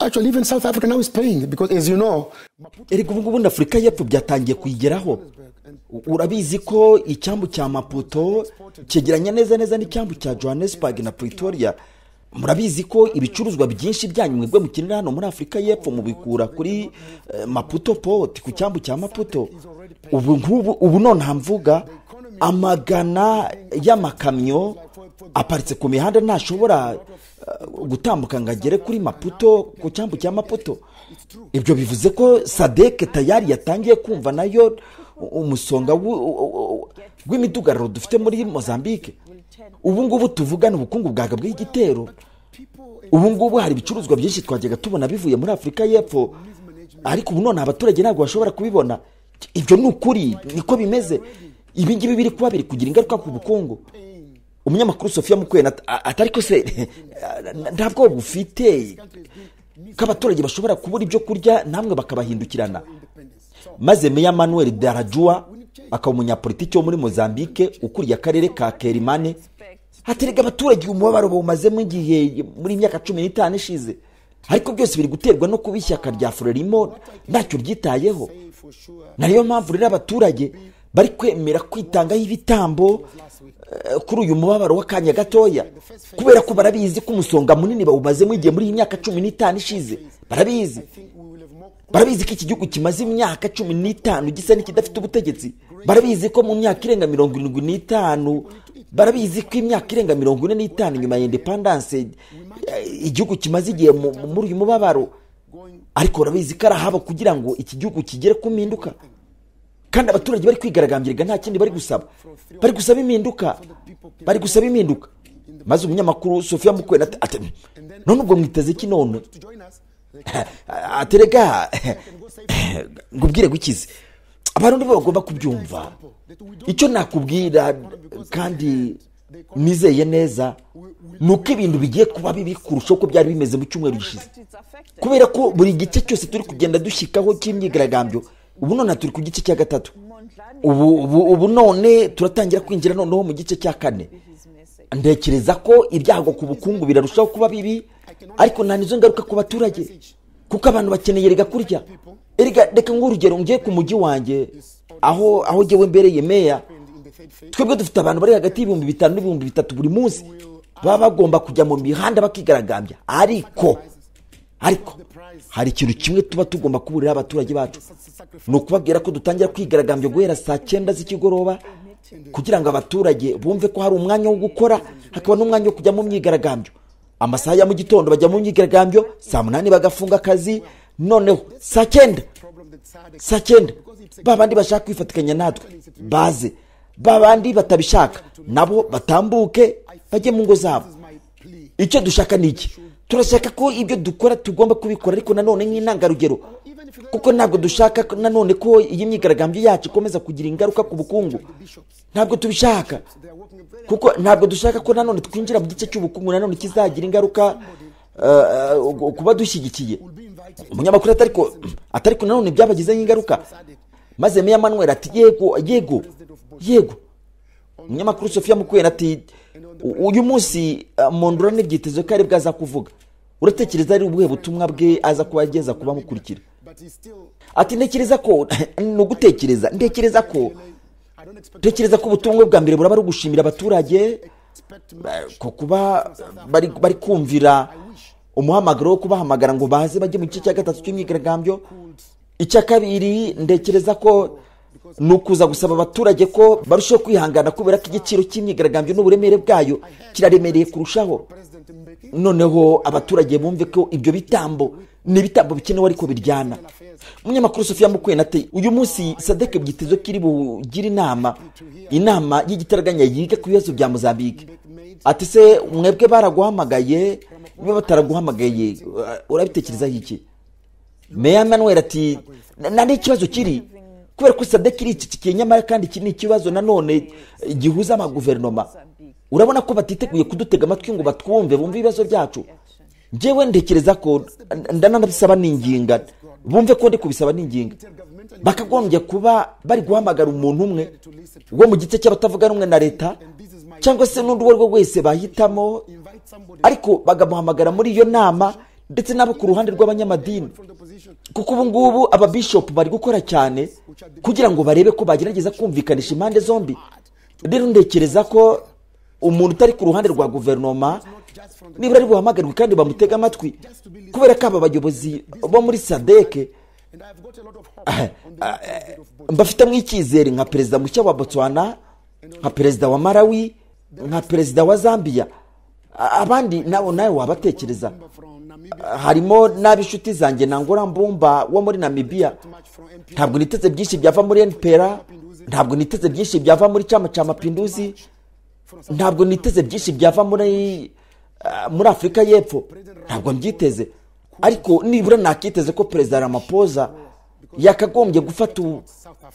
Actually, even South Africa now is paying because, as you know, erega ubu ngubu afurika y'epfo byatangiye kuyigeraho urabizi ko icyambu cya maputo cyegeranye neza neza n'icyambu cya johannesburg na pretoria murabizi ko ibicuruzwa byinshi byanyu mwebwe mukenera hano muri afurika y'epfo mubikura kuri eh, maputo port ku cyambu cya maputo ubu ngubu ubu nonaha mvuga amagana y'amakamyo aparitse ku mihanda ntashobora eh, gutambuka ngo agere kuri maputo ku cyambu cya maputo ibyo bivuze ko sadeke tayari yatangiye kumva nayo umusonga w'u- u- u- w'imidugararo dufite muri mozambique ubu ngubu tuvugana ubukungu bwagabweho igitero ubu ngubu hari ibicuruzwa byinshi twajyaga tubona bivuye muri afurika y'epfo ariko ubu none abaturage ntabwo bashobora kubibona ibyo ni ukuri niko bimeze ibi ngibi biri kuba biri kugira ingaruka ku bukungu umunyamakuru sofiya mukwena at- a- atari ko se nta bwoba bufite ko abaturage bashobora kubura ibyo kurya namwe bakabahindukirana maze meya manuel darajua akaba umunyapolitiki wo muri mozambique ukuriye akarere ka kerimane haterega abaturage umubabaro bawumazemo igihe muri myaka cumi n'itanu ishize ariko byose biri guterwa no kuba ishyaka rya frelimo ntacyo ryitayeho nayo mpamvu rero abaturage bari kwemera kwitangaho ibitambo eh, kuri uyu mubabaro w'akanya gatoya kubera ko barabizi ko umusonga munini bawumazemo igihe muri iyi myaka cumi n'itanu ishize barabizi barabizi ko iki gihugu kimaze imyaka cumi n'itanu gisa n'ikidafite ubutegetsi barabizi ko mu myaka irenga mirongo irindwi n'itanu barabizi ko imyaka irenga mirongo ine n'itanu nyuma ya indepandanse eh, igihugu kimaze igihe mu- mu- muri uyu mubabaro ariko barabizi ko ari ahabo kugira ngo iki gihugu kigere ku mpinduka kandi abaturage bari kwigaragambirega nta kindi bari gusaba bari gusaba impinduka bari gusaba impinduka maze umunyamakuru sofiya mukwena ati ati, none ubwo mwiteze iki none aterega ngo ubwire gukize abarundi bo bagomba kubyumva icyo nakubwira kandi nizeye neza ni uko ibintu bigiye kuba bibi kurusha uko byari bimeze mu cyumweru gishize kubera ko buri gice cyose turi kugenda dushyikaho cy'imyigaragambyo ubu none turi ku gice cya gatatu ubu, ubu, ubu none turatangira kwinjira noneho mu gice cya kane ntekereza ko ibyago ku bukungu birarushaho kuba bibi ariko nta nizo ngaruka ku baturage kuko abantu bakeneye erega kurya erega reka nk'urugero ngiye ku mujyi wanjye aho aho ngewe mbereye meya twebwe dufite abantu bari hagati y'ibihumbi bitanu n'ibihumbi bitatu buri munsi baba bagomba kujya mu mihanda bakigaragambya ariko ariko hari ikintu kimwe tuba tugomba kuburira abaturage bacu ni ukubabwira ko dutangira kwigaragambya guhera saa cyenda z'ikigoroba kugira ngo abaturage bumve ko hari umwanya wo gukora hakaba n'umwanya wo kujya mu myigaragambyo amasaha ya mu gitondo bajya mu myigaragambyo saa munani bagafunga akazi noneho saa cyenda saa cyenda ba bandi bashaka kwifatikanya natwe baze ba bandi batabishaka nabo batambuke bajye mu ngo zabo icyo dushaka ni iki turashaka ko ibyo dukora tugomba kubikora ariko nanone nk'intangarugero kuko ntabwo dushaka ko- nanone ko iyi myigaragambyo yacu ikomeza kugira ingaruka ku bukungu ntabwo tubishaka kuko ntabwo dushaka ko nanone twinjira mu gice cy'ubukungu nanone kizagira ingaruka eh, eh, kuba dushyigikiye umunyamakuru atariko atariko nanone byabagizeho ingaruka maze meya manuel ati yego yego yego umunyamakuru sofiya mukwera ati "U- uyu munsi uh, mondora n'ibyitezo ko ari bwo aza kuvuga uratekereza ari ubuhe butumwa bwe aza kuba ageza ku bamukurikira ati ntekereza ko ni ugutekereza ntekereza ko ntekereza ko ubutumwa bwe bwa mbere buraba ari ugushimira abaturage eh, ko kuba bari, bari kumvira umuhamagaro wo kubahamagara ngo baze bajye mu gice cya gatatu cy'imyigaragambyo icya kabiri ntekereza ko ni ukuza gusaba abaturage ko barushaho kwihangana kubera ko igiciro cy'imyigaragambyo n'uburemere bwayo kiraremereye kurushaho noneho abaturage bumve ko ibyo bitambo ni ibitambo bikenewe ariko biryana umunyamakuru sofiya mukwena ati uyu munsi sadeke byitezwe ko iri bugire inama inama y'igitaraganya yiga ku bibazo bya mozambique ati se mwebwe baraguhamagaye niba bataraguhamagaye ura- urabitekerezaho iki meya manuel ati nari ikibazo kiri kubera ko usabye kiri iki kigiye nyamara kandi iki ni ikibazo nanone gihuza amaguverinoma urabona ko batiteguye kudutega amatwi ngo batwumve bumve ibibazo byacu njyewe ntekereza ko ndanabisaba n'inginga bumve ko ndi kubisaba n'inginga bakagombye kuba bari guhamagara umuntu umwe wo mu gice cy'abatavuga rumwe na leta cyangwa se n'undi uwo ari we wese bahitamo ariko bakamuhamagara muri iyo nama ndetse n'abo ku ruhande rw'abanyamadini kuko ubu ngubu ababishopu bari gukora cyane kugira ngo barebe ko bagerageza kumvikanisha impande zombi rero ntekereza ko umuntu utari ku ruhande rwa guverinoma nibura ari buhamagarwe kandi bamutega amatwi kubera ko aba bayobozi bo muri sadeke mbafitemo icyizere nka perezida mushya wa botswana nka perezida wa malawi nka perezida wa zambia A- abandi nabo nawe wabatekereza Ah, harimo n'ab'inshuti zanjye nangora mbumba wo muri namibiya ntabwo niteze byinshi byava muri npr ntabwo niteze byinshi byava muri cyama cya mapinduzi ntabwo niteze byinshi byava muri ah, muri afurika y'epfo ntabwo mbyiteze ariko nibura nakiteze ko perezida ramapoza yakagombye gufata ubu-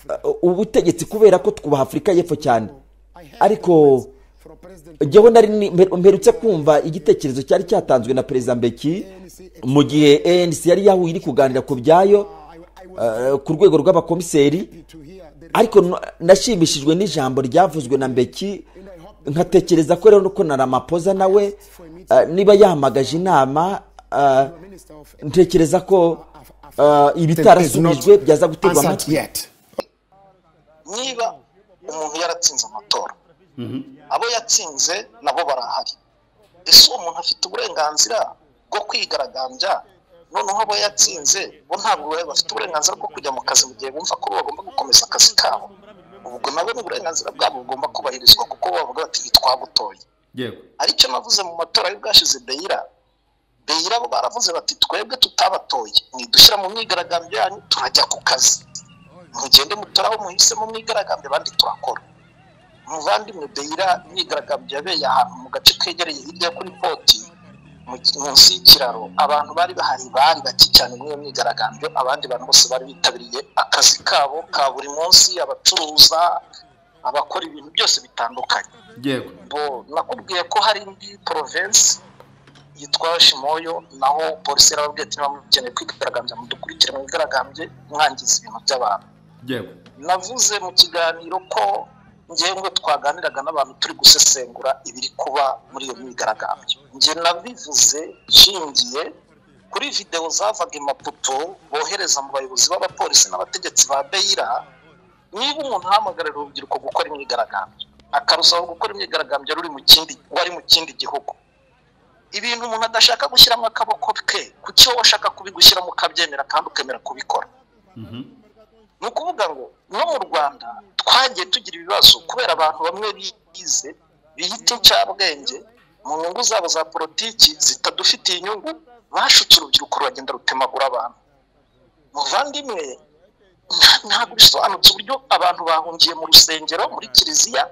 ah, ubutegetsi kubera ko twubaha afurika y'epfo cyane ariko jyewe nari ni- mper- mperutse kumva igitekerezo cyari cyatanzwe na perezida mbeki mu gihe anc yari yahuye iri kuganira ku byayo eh, ku rwego rw'abakomiseri ariko n- nashimishijwe n'ijambo ryavuzwe na mbeki nkatekereza ko rero ko na ramapoza nawe eh, niba yahamagaje inama eh, ntekereza ko eh, ibitarasubijwe byaza guterwa amatwi yet. niba umuntu yaratsinze amatora abo yatsinze nabo barahari ese uwo muntu afite uburenganzira bwo kwigaragambya noneho abo yatsinze bo ntabwo bari bafite uburenganzira bwo kujya mu kazi mu gihe bumva ko bagomba gukomeza akazi kabo ubwo nabo ni uburenganzira bwabo bugomba kubahirizwa kuko bo bavuga bati ntitwagutoye yego aricyo navuze mu matora y'ubwashize beyira beyira bo baravuze bati twebwe tutabatoye mwidushyira mu myigaragambyo yanyu turajya ku kazi mugende mutora aho muhisemo mwigaragambyo abandi turakora muvandimwe beyira imyigaragambyo yabeye ahantu mu gace kegereye hirya kuri poti mu- munsi y'ikiraro abantu bari bahari bari bake cyane muri iyo myigaragambyo abandi bantu bose bari bitabiriye akazi kabo ka buri munsi abacuruza abakora ibintu byose bitandukanye yego bo nakubwiye ko hari indi porovensi yitwa shimoyo naho polisi yarababwiye ati niba mukeneye kwigaragambya mudukurikire mwigaragambye mwangiza ibintu by'abantu yego navuze mu kiganiro ko ngewe twaganiraga n'abantu turi gusesengura ibiri kuba muri iyo myigaragambyo njye nabivuze nshingiye kuri videwo zavaga imaputo bohereza mu bayobozi b'abapolisi n'abategetsi ba beyira niba umuntu ahamagarira urubyiruko gukora imyigaragambyo akarusaba gukora imyigaragambyo ruri mu kindi wari mu kindi gihugu ibintu umuntu adashaka gushyiramo akaboko ke kuki wowe ushaka kubigushyiramo ukabyemera kandi ukemera kubikora ni ukuvuga ngo no mu rwanda twagiye tugira ibibazo kubera abantu bamwe bize biyita incabwenge mu nyungu zabo za politiki zitadufitiye inyungu bashutse urubyiruko ruragenda rutemagura abantu muvandimwe nta- ntabwo bisobanutse uburyo abantu bahungiye mu rusengero muri kiliziya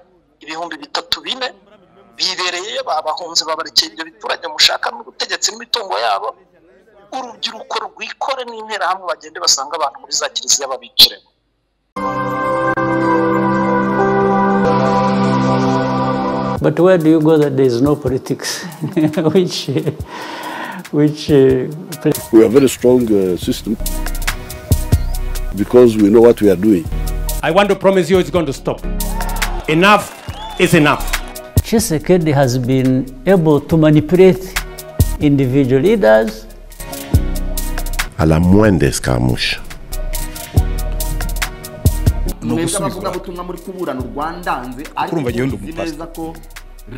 ibihumbi bitatu bine bibereyeyo babahunze babarekeye ibyo biturage mushaka n'ubutegetsi n'imitungo yabo urubyiruko rwikore n'interahamwe bagende basanga abantu muri za kiliziya babiciremo But where do you go that there is no politics? which, uh, which uh, place? We are very strong uh, system because we know what we are doing. I want to promise you it's going to stop. Enough is enough. Tshisekedi has been able to manipulate individual leaders. à la moindre escarmouche. mwebwe abavugabutumwa muri kuburana urwandanze Urumva ariko njyewe ndi muzi umupasiteri. neza ko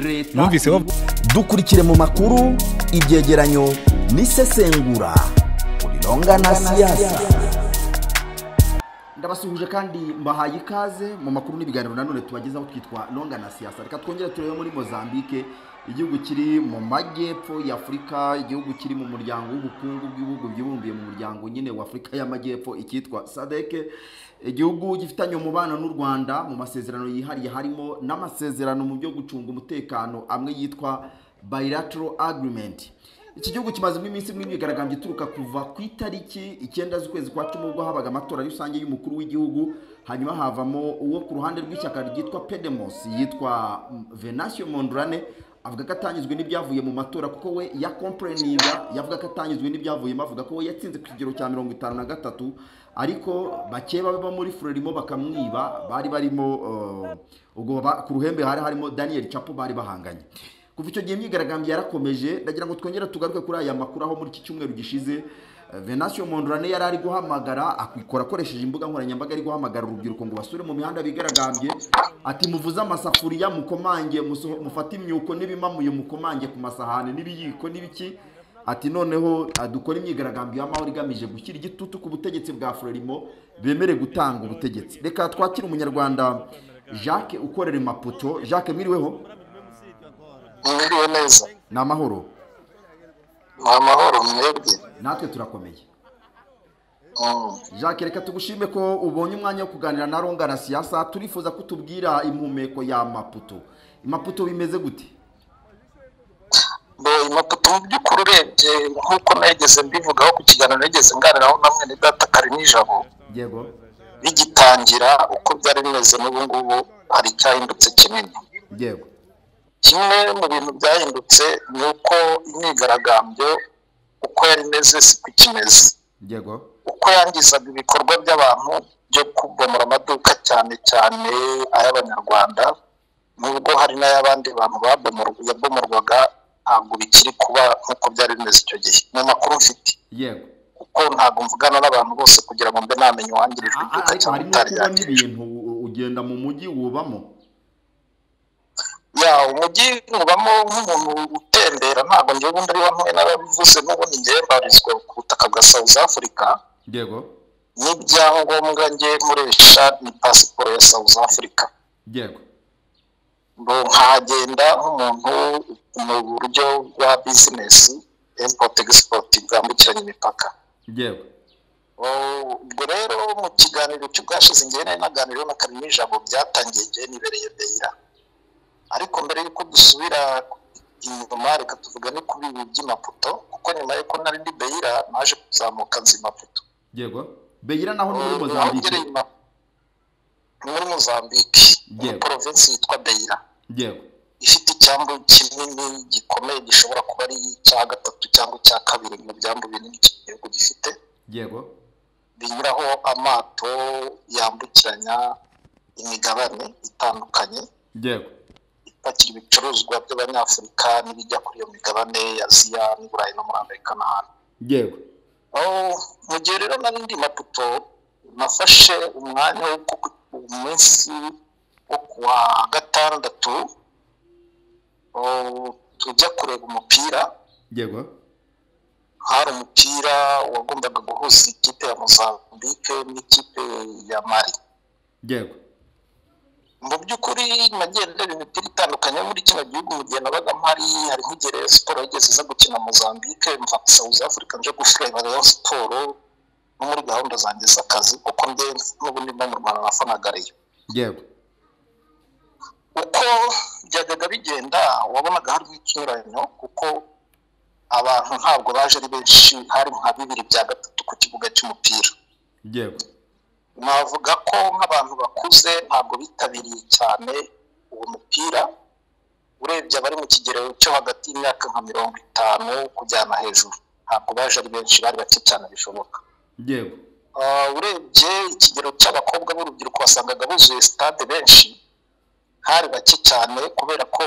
leta Numvise bavuga dukurikire mu makuru ibyegeranyo n'isesengura kuri longa na siyasa ndabasuhuje kandi mbahaye ikaze mu makuru n'ibiganiro nanone tubagezaho twitwa longa na siyasa reka twongere turebe muri mozambique igihugu kiri mu majyepfo y'afurika igihugu kiri mu muryango w'ubukungu bw'ibihugu byibumbiye mu muryango nyine w'afurika y'amajyepfo icyitwa sadeke igihugu gifitanye umubano n'u rwanda mu masezerano yihariye harimo n'amasezerano mu byo gucunga umutekano amwe yitwa bilateral agreement iki gihugu kimazemo iminsi imwe imyigaragambyo ituruka kuva ku itariki icyenda z'ukwezi kwa cumi ubwo habaga amatora rusange y'umukuru w'igihugu hanyuma havamo uwo ku ruhande rw'ishyaka ryitwa pedemos yitwa venatio mondurane avuga ko atanyuzwe n'ibyavuye mu matora kuko we yakomporeninga yavuga ko atanyuzwe n'ibyavuyemo avuga ko we yatsinze ku kigero cya mirongo itanu na gatatu ariko bake baba muri frelimo bakamwiba bari barimo eh, ubwo ba- ku ruhembe hari harimo daniel capo bari bahanganye kuva icyo gihe imyigaragambyo yarakomeje ndagira ngo twongere tugaruke kuri aya makuru aho muri iki cyumweru gishize eh, venatio mondurane yari ari guhamagara akikora akoresheje imbuga nkoranyambaga ari guhamagara urubyiruko ngo basure mu mihanda bigaragambye ati muvuze amasafuriya mukomange musoho- mufate imyuko n'ibimamuye mukomange ku masahani n'ibiyiko n'ibiki ati noneho ah, dukore imyigaragambyo y'amahoro igamije gushyira igitutu ku butegetsi bwa frelimo bemere gutanga ubutegetsi reka twakire umunyarwanda jacques ukorera i maputo jacques mwiriweho mwiriwe neza ni amahoro ni amahoro mwebwe natwe turakomeye Mm. jacques reka tugushime ko ubonye umwanya wo kuganira na ronga na siyasa turifuza ko utubwira impumeko ya maputo maputo bimeze gute Mbe, imaputo mu by'ukuri urebye nk'uko nageze mbivugaho ku kiganiro nageze nganiraho na mwene data kare nijabo yego bigitangira uko byari bimeze n'ubu ngubu hari icyahindutse kinini yego kimwe mu bintu byahindutse ni uko imyigaragambyo uko yari imeze siko ikimeze yego uko yangizaga ibikorwa by'abantu byo kubomora amaduka cyane cyane ay'abanyarwanda nubwo hari n'ay'abandi bantu babomorwa yabomorwaga ntabwo bikiri kuba nk'uko byari bimeze icyo gihe mu makuru mfite yego kuko ntabwo mvugana n'abantu bose kugira ngo mbe namenya uwangirijwe A- a- iduka ariko cyangwa harimo utari kubona yangirijwe ibintu u- ugenda mu mujyi wubamo ya umujyi mubamo nk'umuntu utembera ntabwo ngewe ubundi ari hamwe n'ababivuze n'ubundi ngewe mbarizwa ku butaka bwa south africa yego n'ibyangombwa ngewe nkoresha ni pasiporo ya south africa yego ngo nkagenda nk'umuntu mu buryo bwa bizinesi import export bwambukiranya imipaka yego Oh, ubwo rero mu kiganiro cy'ubwashize ngewe nari naganiriyeho na karimi ijambo byatangiye ngewe nibereye beyira ariko mbere y'uko dusubira inyuma reka tuvugane kuri ibi by'imaputo kuko nyuma y'uko nari ndi beyira naje kuzamuka nzi imaputo yego beyira naho ni muri Oh, naho mozambique ngereye ima- muri mozambique muri Yego. porovinsi yitwa beyira yego ifite icyambu kinini gikomeye gishobora kuba ari icya gatatu cyangwa icya kabiri mu byambu binini iki gihugu gifite yego binyuraho amato yambukiranya imigabane itandukanye yego ipakira ibicuruzwa by'abanyafurika n'ibijya kuri iyo migabane ya aziya n'iburayi no muri amerika n'ahandi yego Oh, mu gihe rero nari ndi maputo nafashe umwanya wo ku umunsi wo kuwa gatandatu oh, tujya kureba umupira yego hari umupira wagombaga guhuza ikipe ya mozambique n'ikipe ya mari yego mu by'ukuri nagiye ndeba imipira itandukanye yo muri kino gihugu mu gihe nabaga mpari hari nk'igihe Rayon siporo yageze iza gukina mozambique mva south africa nje gufureba Rayon siporo no muri gahunda zanjye z'akazi kuko nde n'ubu ndimo mu rwanda nafanaga Rayon yego uko byajyaga bigenda wabonaga hari nk'ikinyuranyo kuko abantu ntabwo baje ari benshi hari nka bibiri bya gatatu ku kibuga cy'umupira yego navuga ko nk'abantu bakuze ntabwo bitabiriye cyane uwo mupira urebye abari mu kigero cyo hagati y'imyaka nka mirongo itanu kujyana hejuru ntabwo baje ari benshi bari bake cyane bishoboka yego Ah, urebye ikigero cy'abakobwa b'urubyiruko wasangaga buzuye sitade benshi hari bake cyane kubera ko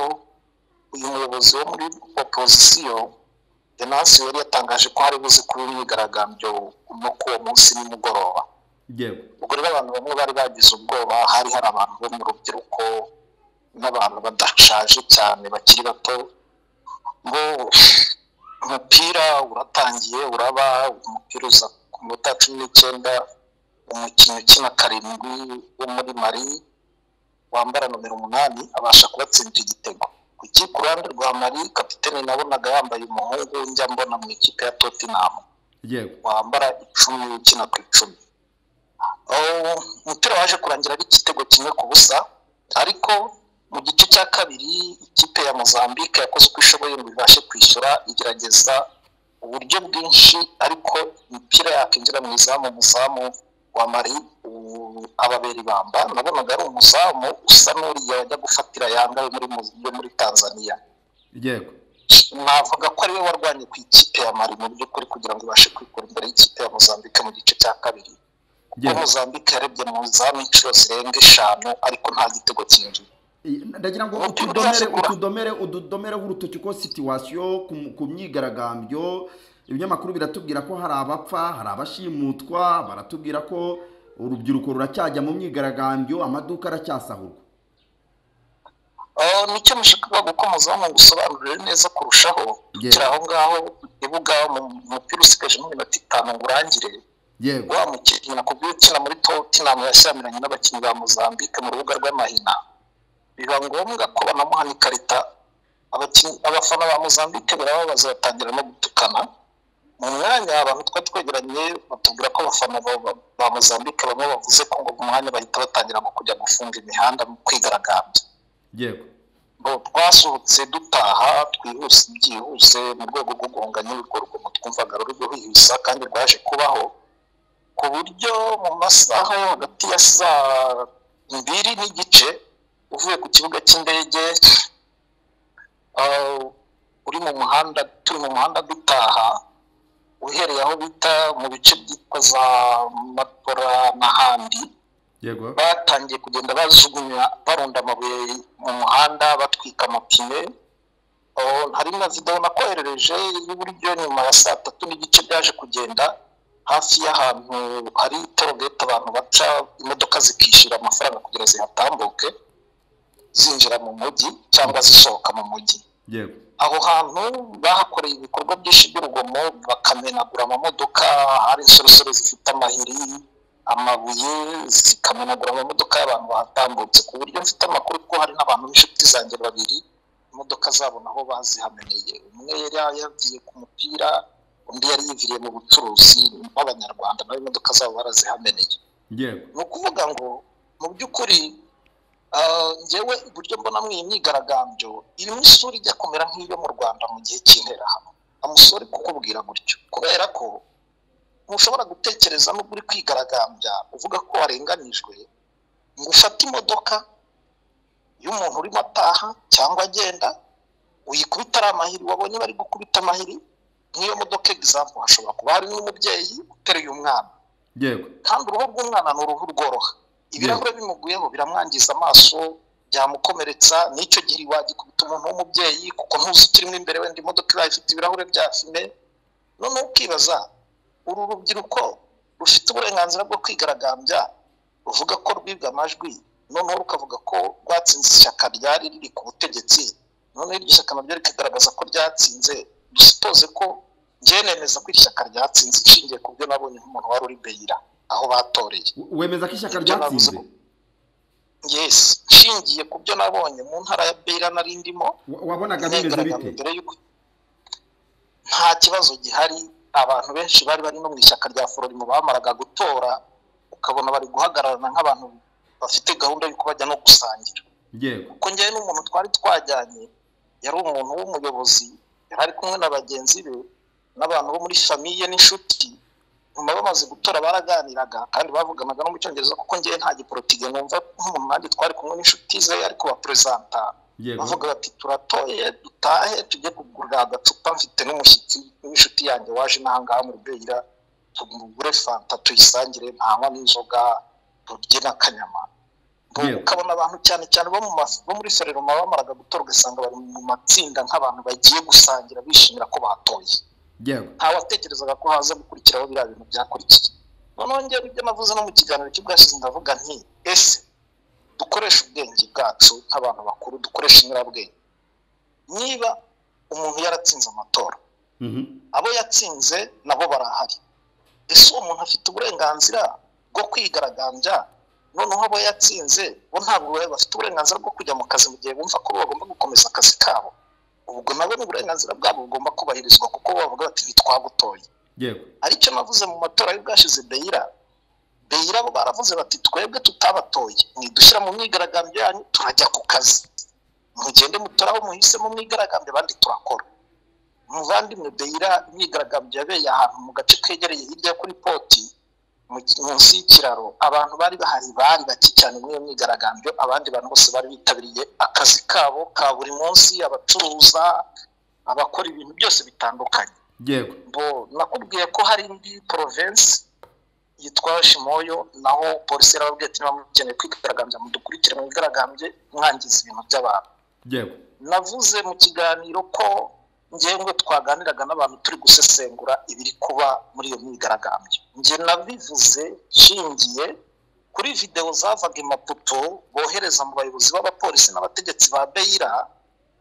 uyu muyobozi wo muri opozisiyo denasi yari yatangaje ko hari buze kuba imyigaragambyo no ku uwo munsi nimugoroba yego ubwo rero abantu bamwe bari bagize ubwoba hari hari abantu bo mu rubyiruko n'abantu badashaje cyane bakiri bato ngo umupira uratangiye uraba umupira uza ku minota cumi n'icyenda umukinnyi ukina karindwi wo muri mari wambara nomero umunani abasha kubatsindira igitego ku ikipe uruhande rwa mari kapitene nabonaga yambaye umuhungu njya mbona mu ikipe ya totinamu yego wambara icumi ukina ku icumi Oh, umupira waje kurangira ari igitego kimwe ku busa ariko mu gice cya kabiri ikipe ya mozambique yakoze uko ishoboye ngo ibashe kwishyura igerageza uburyo bwinshi ariko imipira yakwinjira mu izamu umuzamu wa mari ubu ababera ibamba nabonaga ari umuzamu usa n'uriya yajya gufatira yambaye muri mu- yo muri tanzania yego navuga ko ariwe warwanye ku ikipe ya mari mu by'ukuri kugira ngo ibashe kwikura imbere y'ikipe ya mozambique mu gice cya kabiri kuko Yeah. mozambique yarebye mu izamu inshuro zirenga eshanu ariko nta gitego cyinjiye I- ndagira ngo Umupira utudomere urashobora. utudomere utudomereho urutoki ko situwasiyo ku mu- ku myigaragambyo ibinyamakuru biratubwira ko hari abapfa hari abashimutwa baratubwira ko urubyiruko ruracyajya mu myigaragambyo amaduka aracyasahurwa Oh, nicyo mushaka kuko muzamu ngo usobanurire neza kurushaho Yeah. kiri aho ngaho ibuga mu mupira usigaje n'iminota itanu ngo urangire yego wa mukinnyi nakubwiye ukina muri totinamu yashyamiranye n'abakinnyi ba mozambique mu rubuga rw'amahina biba ngombwa ko banamuhana ikarita abakinnyi abafana ba mozambique barababaza batangira no gutukana mu mwanya abantu twari twegeranye batubwira ko abafana ba, ba- ba mozambique bamwe bavuze ko ngo mu mwanya bahita batangira ngo kujya gufunga imihanda mu kwigaragambya yego ngo twasohotse dutaha twihuse byihuse mu rwego rwo guhunganya ibikorwa twumvaga ruri ruhihisa kandi rwaje kubaho ku buryo mu masaha yo hagati ya saa mbiri n'igice uvuye ku kibuga cy'indege ah, uri mu muhanda turi mu muhanda dutaha uhereye aho bita mu bice byitwa za matora n'ahandi yego batangiye kugenda bajugunya barunda amabuye mu muhanda batwika amapine Oh, hari na videwo nakoherereje y'iburyo nyuma ya saa tatu n'igice byaje kugenda hafi y'ahantu hari torogeti abantu baca imodoka zikishyura amafaranga kugira zihatambuke zinjira mu mujyi cyangwa zisohoka mu mujyi yego aho hantu bahakoreye ibikorwa byinshi by'urugomo bakamenagura amamodoka hari insoresore zifite amahiri amabuye zikamenagura amamodoka y'abantu bahatambutse ku buryo mfite amakuru ko hari n'abantu b'inshuti zanjye babiri imodoka zabo naho bazihameneye umwe yari yagiye ku mupira undi yari yiviriye mu bucuruzi bw'abanyarwanda nawe imodoka zabo barazihameneye yego ni ukuvuga ngo mu by'ukuri ah, njyewe uburyo mbonamo iyi myigaragambyo irimo isura ijya kumera nk'iyo mu rwanda mu gihe cy'interahamwe amusore kukubwira gutyo kubera ko ntushobora gutekereza n'ubwo uri kwigaragambya uvuga ko warenganijwe ngo ufate imodoka y'umuntu urimo ataha cyangwa agenda uyikubita ari amahiri wabonye bari gukubita amahiri nk'iyo modoka egizampu hashobora kuba hari n'umubyeyi uteruye umwana yego kandi uruhu rw'umwana ni uruhu rworoha ibirahure bimuguyeho biramwangiza amaso byamukomeretsa n'icyo gihe wagikubita umuntu w'umubyeyi kuko ntuzi ikirimo imbere wenda imodoka ibaye ifite ibirahure bya fime noneho ukibaza uru rubyiruko rufite uburenganzira bwo kwigaragambya ruvuga ko rwibwa amajwi noneho rukavuga ko rwatsinze ishyaka ryari riri ku butegetsi noneho iryo shyaka naryo rikigaragaza ko ryatsinze dusipoze ko njyewe nemeza ko iri shyaka ryatsinze ishingiye ku byo nabonye nk'umuntu wari uri beyira aho batoreye We- wemeza ko ishyaka ryatsinze yesi nshingiye ku byo nabonye mu ntara ya beyira nari ndimo Wa- wabonaga bimeze imyigaragambyo bite mbere y'uko nta kibazo gihari abantu benshi bari bari no mu ishyaka rya fororimo bamaraga gutora ukabona bari guhagararana nk'abantu bafite gahunda y'uko bajya no gusangira yego kuko njyewe n'umuntu twari twajyanye yari umuntu w'umuyobozi yari ari kumwe na bagenzi be n'abantu bo muri famiye n'inshuti nyuma bamaze gutora baraganiraga kandi bavuganaga no mu cyongereza kuko njyewe nta giporotike numva nk'umuntu nanjye twari kumwe n'inshuti ze ariko baperezanta Yego. bavuga bati turatoye dutahe tujye kugura agacupa mfite n'umushyitsi w'inshuti yanjye waje n'ahangaha mu rubeyira tumugure fanta tuyisangire ntanywa n'inzoga turye n'akanyama Ngo Yego. ukabona abantu cyane cyane bo mu mas- bo muri soreroma bamaraga gutorwa usanga bari mu matsinda nk'abantu bagiye gusangira bishimira ko batoye yego nta watekerezaga ko haza gukurikiraho biriya bintu byakurikiye noneho njyewe ibyo navuze no mu kiganiro cy'ubwashize ndavuga nti ese dukoreshe ubwenge bwacu nk'abantu bakuru dukoreshe inyurabwenge niba umuntu yaratsinze amatora Mhm. abo yatsinze nabo barahari ese uwo muntu afite uburenganzira bwo kwigaragambya noneho abo yatsinze bo ntabwo baba bafite uburenganzira bwo kujya mu kazi mu gihe bumva ko bagomba gukomeza akazi kabo ubwo nabo ni uburenganzira bwabo bugomba kubahirizwa kuko bo bavuga bati ntitwagutoye yego aricyo navuze mu matora y'ubwashize beyira beyira bo baravuze bati twebwe tutabatoye mwidushyira mu myigaragambyo yanyu turajya ku kazi mugende mutora aho muhise mu myigaragambyo abandi turakora umuvandimwe beyira imyigaragambyo yabeye ahantu mu gace kegereye hirya yo kuri poti mu- munsi y'ikiraro abantu bari bahari bari bake cyane muri iyo myigaragambyo abandi bantu bose bari bitabiriye akazi kabo ka buri munsi abacuruza abakora ibintu byose bitandukanye yego bo nakubwiye ko hari indi province yitwa shimoyo naho polisi yarababwiye ati niba mukeneye kwigaragambya mudukurikire mwigaragambye mwangiza ibintu by'abantu yego navuze mu kiganiro ko njyewe twaganiraga n'abantu turi gusesengura ibiri kuba muri iyo myigaragambyo njye nabivuze nshingiye kuri videwo zavaga imaputo bohereza mu bayobozi b'abapolisi n'abategetsi ba beyira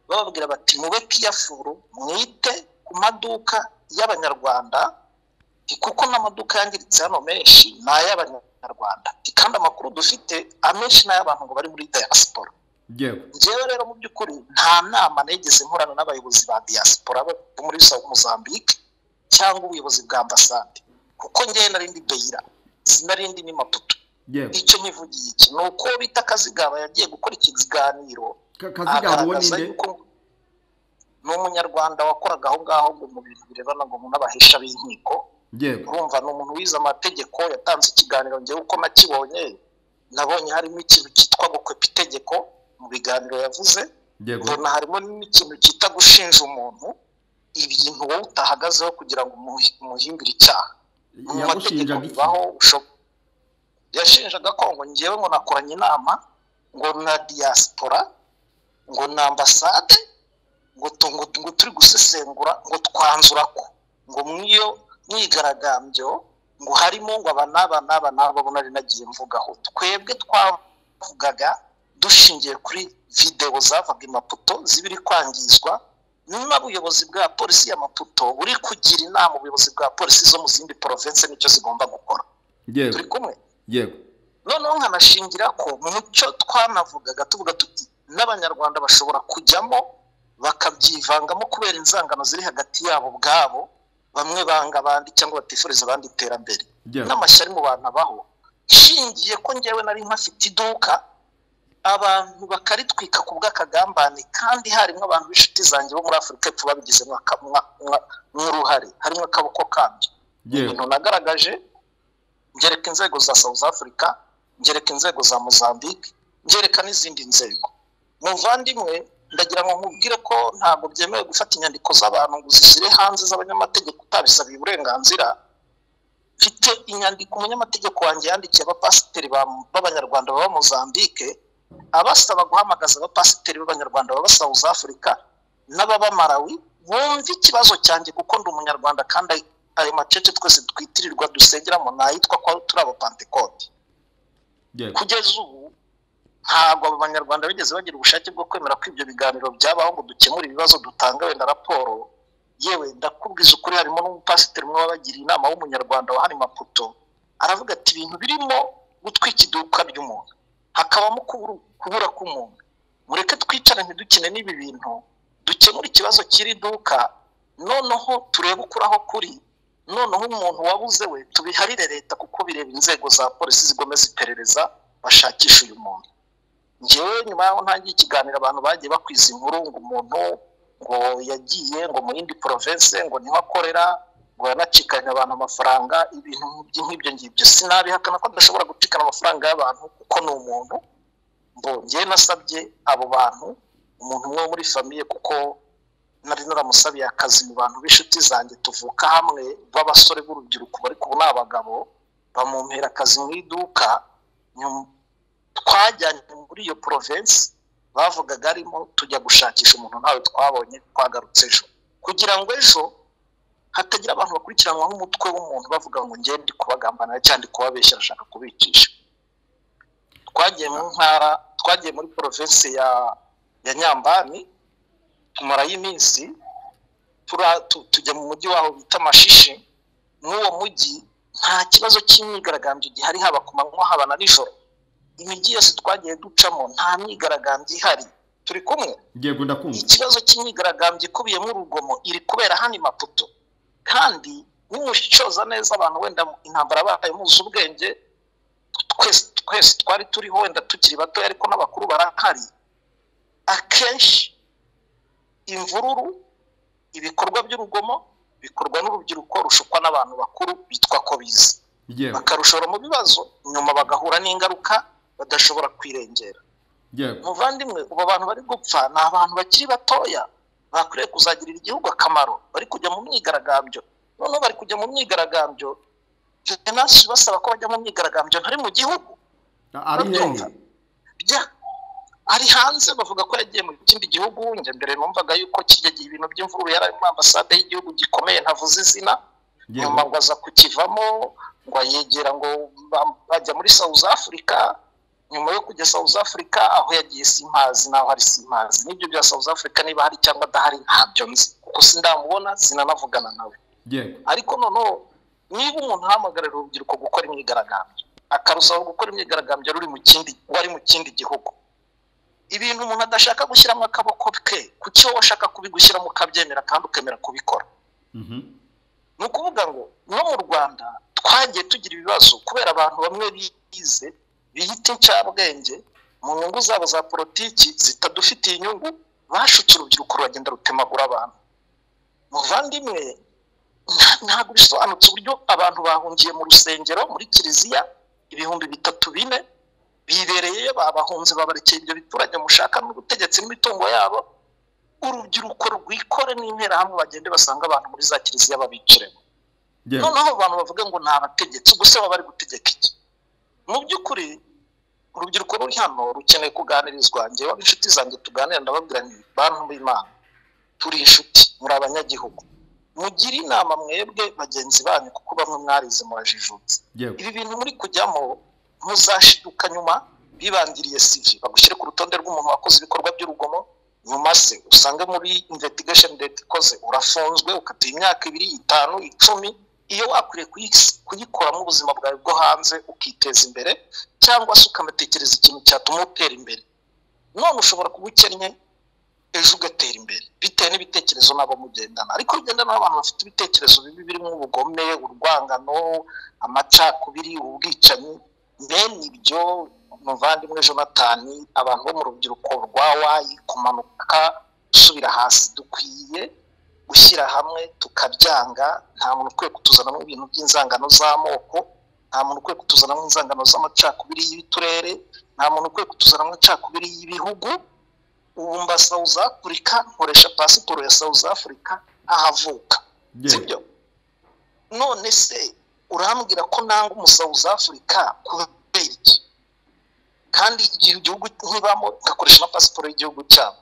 bababwira bati mube kiyafuru mwite ku maduka y'abanyarwanda Ati, kuko n'amaduka yangiritse hano menshi ni ay'abanyarwanda Ati, kandi amakuru dufite amenshi ni ay'abantu ngo bari muri diaspora yego njyewe rero mu by'ukuri nta nama nigeze nkorana n'abayobozi ba diaspora bo muri Sa- Mozambique cyangwa ubuyobozi bwa ambasade kuko njyewe nari ndi beyira sinari ndi ni maputo yego icyo nkivugiye iki ni uko bita kazigaba yagiye gukora ikiganiro Ka- kazigaba uwo agaragaza ninde yuko ni umunyarwanda wakoraga aho ngaho ngo mu bintu birebana ngo umuntu abahesha b'inkiko yego urumva ni umuntu wize amategeko yatanze ikiganiro ngewe uko nakibonye nabonye harimo ikintu cyitwa gukwepa itegeko mu biganiro yavuze yego mbona harimo n'ikintu cyita gushinja umuntu ibintu wowe utahagazeho kugira ngo umuhi- umuhimbire icyaha mu mategeko yagushinjaga iki bibaho usho- yashinjaga ko ngo ngewe ngo nakoranye inama ngo na diaspora ngo na ambasade ngo tu- ngo ngo turi gusesengura ngo twanzura ko ngo mw'iyo myigaragambyo ngo harimo ngo aba n'aba n'aba n'aba bo nari nagiye mvugaho twebwe twavugaga dushingiye kuri videwo zavaga i Maputo z'ibiri kwangizwa nyuma ubuyobozi bwa polisi ya Maputo buri kugira inama ubuyobozi bwa polisi zo mu zindi province n'icyo zigomba gukora yego turi kumwe yego noneho nkanashingira ko mu cyo twanavugaga tuvuga tuti n'abanyarwanda bashobora kujyamo bakabyivangamo kubera inzangano ziri hagati yabo ubwabo bamwe banga abandi cyangwa batifuriza abandi iterambere yego n'amashyari mu bantu abaho nshingiye ko ngewe nari mpafite iduka abantu bakaritwika ku bw'akagambane kandi harimo abantu b'inshuti zanjye bo muri afurika y'epfo babigizemo aka- mwa- mwa- nk'uruhare harimo akaboko kabyo yego ibintu nagaragaje ngereka inzego za south africa ngereka inzego za mozambique ngereka n'izindi nzego muvandimwe ndagira ngo nkubwire ko ntabwo byemewe gufata inyandiko z'abantu ngo uzishyire hanze z'abanyamategeko utabisabiye uburenganzira mfite inyandiko umunyamategeko wanjye yandikiye abapasiteri ba- b'abanyarwanda baba mozambique abasaba guhamagaza abapasiteri b'abanyarwanda baba south africa n'ababa malawi bumve ikibazo cyanjye kuko ndi umunyarwanda kandi ayo macece twese twitirirwa dusengeramo nayitwa ko turi abapantekote yego kugeza ubu ntabwo abo banyarwanda bigeze bagira ubushake bwo kwemera ko ibyo biganiro byabaho ngo dukemure ibibazo dutanga wenda raporo yewe ndakubwiza ukuri harimo n'umupasiteri umwe wabagiriye inama w'umunyarwanda wa hano i maputo aravuga ati ibintu birimo gutwika iduka ry'umuntu hakabamo kubura- kubura k'umuntu mureke twicare ntidukine n'ibi bintu dukemure ikibazo cy'iri duka noneho turebe ukuri aho kuri noneho umuntu wabuze we tubiharire leta kuko bireba inzego za polisi zigomeza iperereza bashakisha uyu muntu ngewe nyuma y'aho ntangiye ikiganiro abantu bagiye bakwiza inkuru ngo umuntu ngo yagiye ngo mu yindi province ngo niho akorera ngo yanacikanye abantu amafaranga ibintu nk'ibyo- nk'ibyo ngibyo sinabihakana ko adashobora gucikana amafaranga y'abantu kuko ni umuntu mbo ngewe nasabye abo bantu umuntu umwe wo muri famiye kuko nari naramusabiye akazi mu bantu b'inshuti zanjye tuvuka hamwe b'abasore b'urubyiruko bari ubu ni abagabo bamumpera akazi mu iduka nyum- twajyanye muri iyo province bavugaga arimo tujya gushakisha umuntu ntawe twabonye twagarutse ejo kugira ngo ejo hatagira abantu bakurikiranwa nk'umutwe w'umuntu bavuga ngo ngewe ndi kubagambanira cyangwa ndi kubabeshya arashaka kubicisha twagiye mu ntara twagiye muri province ya ya nyambani tumarayo iminsi tura- tu- tujya mu mujyi waho bita mashishi n'uwo mujyi nta kibazo cy'imyigaragambyo gihari haba ku manywa haba na nijoro imijyi yose twagiye ducamo nta myigaragambyo ihari turi kumwe yego ndakumva ikibazo cy'imyigaragambyo ikubiyemo urugomo iri kubera hano i maputo kandi nimushishoza neza abantu wenda intambara bahaye muzi ubwenge twese twese twari turiho wenda tukiri batoya ariko n'abakuru barahari akenshi imvururu ibikorwa by'urugomo bikorwa n'urubyiruko rushukwa n'abantu bakuru bitwa ko bizi yego bakarushora mu bibazo nyuma bagahura n'ingaruka badashobora kwirengera yego muvandimwe ubu abantu bari gupfa ni abantu bakiri batoya bakwiriye kuzagirira igihugu akamaro bari kujya mu myigaragambyo noneho bari kujya mu myigaragambyo jenasi basaba ko bajya mu myigaragambyo ntari mu gihugu ari hehe Urabyumva? Bya- ari hanze bavuga ko yagiye mu kindi gihugu njya mbere numvaga yuko kijya gihe ibintu by'imvururu yari ari muri ambasade y'igihugu gikomeye ntavuze izina nyuma yego ngo aza kukivamo ngo yegera ngo ba- bajya muri South Africa nyuma yo kujya South Africa aho yagiye simpazi naho hari simpazi n'ibyo bya South Africa niba hari cyangwa adahari ntabyo nzi kuko sindamubona sinanavugana nawe yego ariko noneho niba umuntu ahamagarira urubyiruko gukora imyigaragambyo akarusaba gukora imyigaragambyo ruri mu kindi wari mu kindi gihugu ibintu umuntu adashaka gushyiramo akaboko ke kuki wowe ashaka kubigushyiramo ukabyemera kandi ukemera kubikora mhm ni ukuvuga ngo no mu rwanda twagiye tugira ibibazo kubera abantu bamwe bize biyita incabwenge mu nyungu zabo za politiki zitadufitiye inyungu bashutse urubyiruko ruragenda rutemagura abantu muvandimwe nta- ntabwo bisobanutse uburyo abantu bahungiye mu rusengero muri kiliziya ibihumbi bitatu bine bibereyeyo babahunze babarekeye ibyo biturage mushaka n'ubutegetsi n'imitungo yabo urubyiruko rwikore n'interahamwe bagende basanga abantu muri za kiliziya babiciremo yego noneho abantu bavuga ngo ni abategetsi gusa baba bari gutegeka iki mu by'ukuri urubyiruko ruri hano rukeneye kuganirizwa njyewe inshuti zanjye tuganira ndababwira nti bantu b'imana turi inshuti muri abanyagihugu mugire inama mwebwe bagenzi banyu kuko bamwe mwarize murajijutse yego ibi bintu muri kujyamo muzashiduka nyuma bibangiriye sivi bagushyire ku rutonde rw'umuntu wakoze ibikorwa by'urugomo nyuma se usange muri investigation leta ikoze urafunzwe ukatiye imyaka ibiri itanu icumi iyo wakwiriye kuyi- kuyikoramo ubuzima bwawe bwo hanze ukiteza imbere cyangwa se ukanatekereza ikintu cyatuma utera imbere none ushobora kuba ukennye ejo ugatera imbere bitewe n'ibitekerezo nabo mugendana ariko ugendana n'abantu bafite ibitekerezo bibi birimo ubugome urwangano amacakubiri ubwicanyi bene ibyo muvandimwe jonatani abantu bo mu rubyiruko rwa wayi kumanuka gusubira hasi dukwiye gushyira hamwe tukabyanga nta muntu ukwiye kutuzanamo ibintu by'inzangano z'amoko nta muntu ukwiye kutuzanamo inzangano z'amacakubiri y'uturere nta muntu ukwiye kutuzanamo incakubiri y'ibihugu ubu mba South Africa nkoresha pasiporo ya South Africa ahavuka yego sibyo none se urambwira ko nanga umusawuzi afurika kubera iki kandi igihe igihugu nkibamo ngakoresha na pasiporo y'igihugu cyabo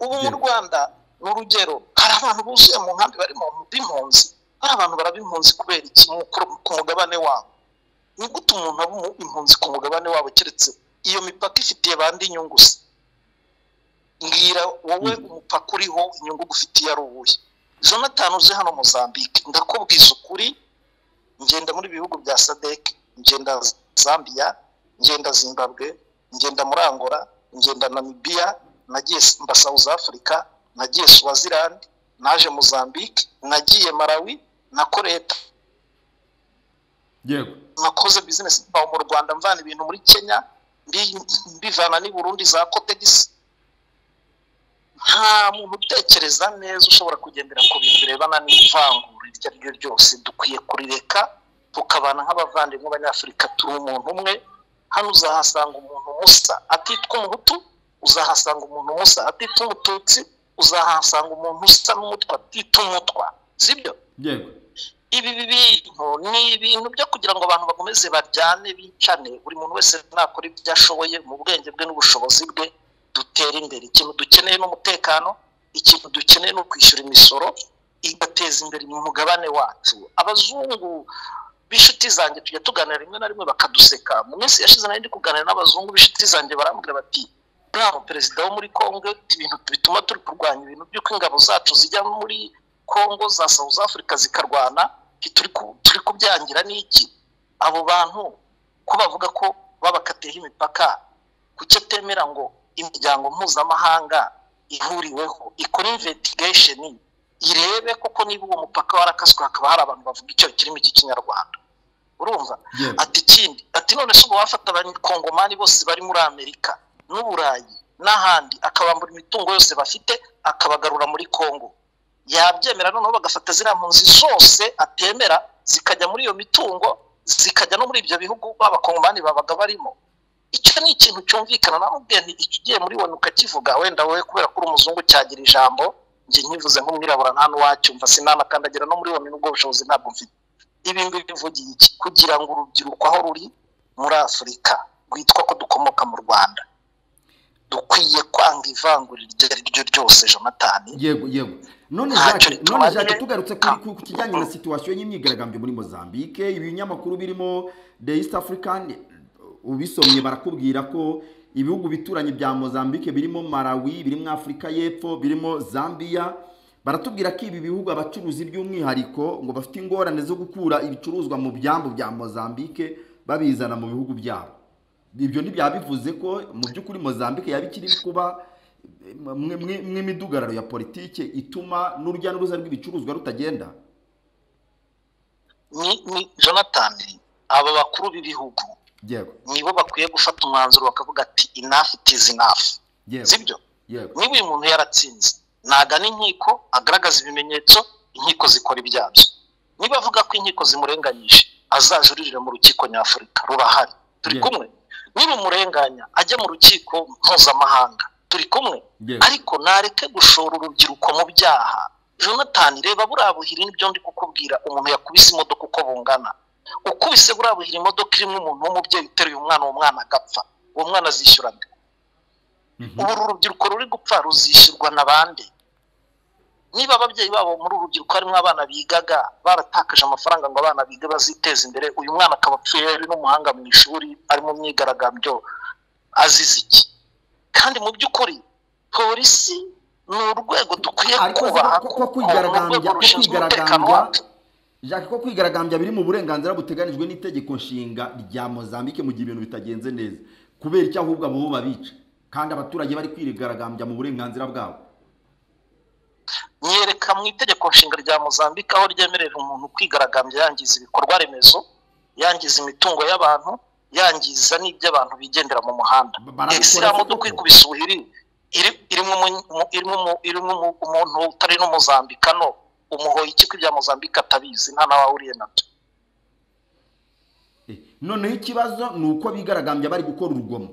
ubu mu Yego. rwanda ni urugero hari abantu buzuye mu nkambi bari mu b'impunzi hari abantu baraba impunzi kubera iki mu- ku- ku mugabane wabo ni gute umuntu aba umu- impunzi ku mugabane wabo keretse iyo mipaka ifitiye bandi inyungu se mbwira wowe umupaka uriho inyungu gufitiye ari uwuhe jonathan uzi hano mozambique ndakubwiza ukuri ngenda muri bihugu bya sadek ngenda zambia ngenda zimbabwe ngenda muri angola ngenda namibia nagiye s- mba south africa nagiye swaziland naje mozambique nagiye malawi nakoreye yego nakoze bizinesi mbaho mu rwanda mvana ibintu muri kenya mbi- mbivana n'i burundi za kotegisi nta muntu utekereza neza ushobora kugendera ku bintu birebana n'ivangura iryo ari ryo ryose dukwiye kurireka tukabana nk'abavandimwe b'abanyafurika turi umuntu umwe hano uzahasanga umuntu musa atitwa umuhutu uzahasanga umuntu musa atitwa umututsi uzahasanga umuntu usa n'umutwa atitwa umutwa sibyo yego ibi bintu ni ibintu byo kugira ngo abantu bakomeze baryane bicane buri muntu wese nakora ibyo ashoboye mu bwenge bwe n'ubushobozi bwe dutere imbere ikintu dukeneye n'umutekano ikintu dukeneye ni ukwishyura imisoro igateza imbere umugabane wacu abazungu b'inshuti zanjye tujya tuganira rimwe na rimwe bakaduseka mu minsi yashize nari ndi kuganira n'abazungu b'inshuti zanjye barambwira bati ntaho perezida wo muri kongo ibintu bituma turi kurwanya ibintu by'uko ingabo zacu zijya muri kongo za south africa zikarwana turi ku- turi kubyangira n'iki abo bantu ko bavuga ko babakateyeho imipaka kuki atemera ngo imiryango mpuzamahanga ihuriweho ikora investigation irebe koko niba uwo mupaka warakaswe hakaba hari abantu bavuga icyo kirimi cy'ikinyarwanda urumva Yewe. ati ikindi ati none se ubwo wafata abakongomani bose bari muri amerika n'uburayi n'ahandi akabambura imitungo yose bafite akabagarura muri congo yabyemera noneho bagafata ziriya mpunzi zose atemera zikajya muri iyo mitungo zikajya no muri ibyo bihugu b'abakongomani babaga barimo icyo ni ikintu cyumvikana namubwiye nti iki ugiye muri onu ukakivuga wenda wowe kubera ko uri umuzungu cyagira ijambo njye nkivuze nk'umwirabura nta n'uwacyumva sinanakandagira no muri onu n'ubwo bushobozi ntabwo mfite ibi ngibi bivugira iki kugira ngo urubyiruko aho ruri muri afurika rwitwa ko dukomoka mu rwanda dukwiye kwanga ivangurira iryo ari ryo ryose jonatani yego yego none Ntacyo jacques none tumaze. jacques tugarutse kuri ku- ku kijyanye na situwasiyo y'imyigaragambyo muri mozambique ibinyamakuru birimo the east african ubisomye barakubwira ko ibihugu bituranye bya mozambique birimo malawi birimo afurika y'epfo birimo zambia baratubwira ko ibi bihugu abacuruzi by'umwihariko ngo bafite ingorane zo gukura ibicuruzwa mu byambu bya mozambique babizana mu bihugu byabo ibyo ntibyabivuze ko mu by'ukuri mozambique yaba ikiri kuba mwe- mwe- mw'imidugararo ya politike ituma n'urujya n'uruza rw'ibicuruzwa rutagenda ni ni jonatani aba bakuru b'ibihugu yego nibo bakwiye gufata umwanzuro bakavuga ati enough it is enough Yego. sibyo yego niba uyu muntu yaratsinze nagana inkiko agaragaza ibimenyetso inkiko zikora ibyabyo niba avuga ko inkiko zimurenganyije azajuririre mu rukiko nyafurika rurahari turi Yego. kumwe nirumurenganya ajya mu rukiko mpuzamahanga turi kumwe Yego. ariko nareke gushora urubyiruko mu byaha jonatani reba buriya buhiri nibyo ndi kukubwira umuntu yakubise imodoka uko bungana ukubise buriya buhiri imodoka irimo umuntu w'umubyeyi uteruye umwana uwo mwana agapfa uwo mwana azishyurana ubu uru rubyiruko ruri gupfa ruzishyurwa na bande niba ababyeyi babo muri uru rubyiruko harimo abana bigaga baratakaje amafaranga ngo abana bige baziteze imbere uyu mwana akaba apfuye ari n'umuhanga mu ishuri ari mu myigaragambyo azize iki kandi mu by'ukuri polisi ni urwego dukwiye ariko se kubaha ko- ko- ko kuko ni urwego kwigaragambya ko rushinzwe umutekano kwigaragambya wacu jacques ko kwigaragambya biri mu burenganzira buteganijwe n'itegeko nshinga rya mozambique mu gihe ibintu bitagenze neza kubera icyo ahubwo abo bo babica kandi abaturage bari kwigaragambya mu burenganzira bwabo nyereka mu itegeko nshinga rya mozambike aho ryemerera umuntu kwigaragambya yangiza ibikorwa remezo yangiza imitungo y'abantu yangiza n'iby'abantu bigendera mu muhanda Ba- barabikora isilamu koko. dukwiye kubisa ubuhiri iri- irimo umu- mu- irimo umu- irimo umu- umuntu utari n'umuzambika no umuhoye iki ko ibya mozambike atabizi nta n'abahuriye nabyo Eh, noneho ikibazo ni uko bigaragambya bari gukora urugomo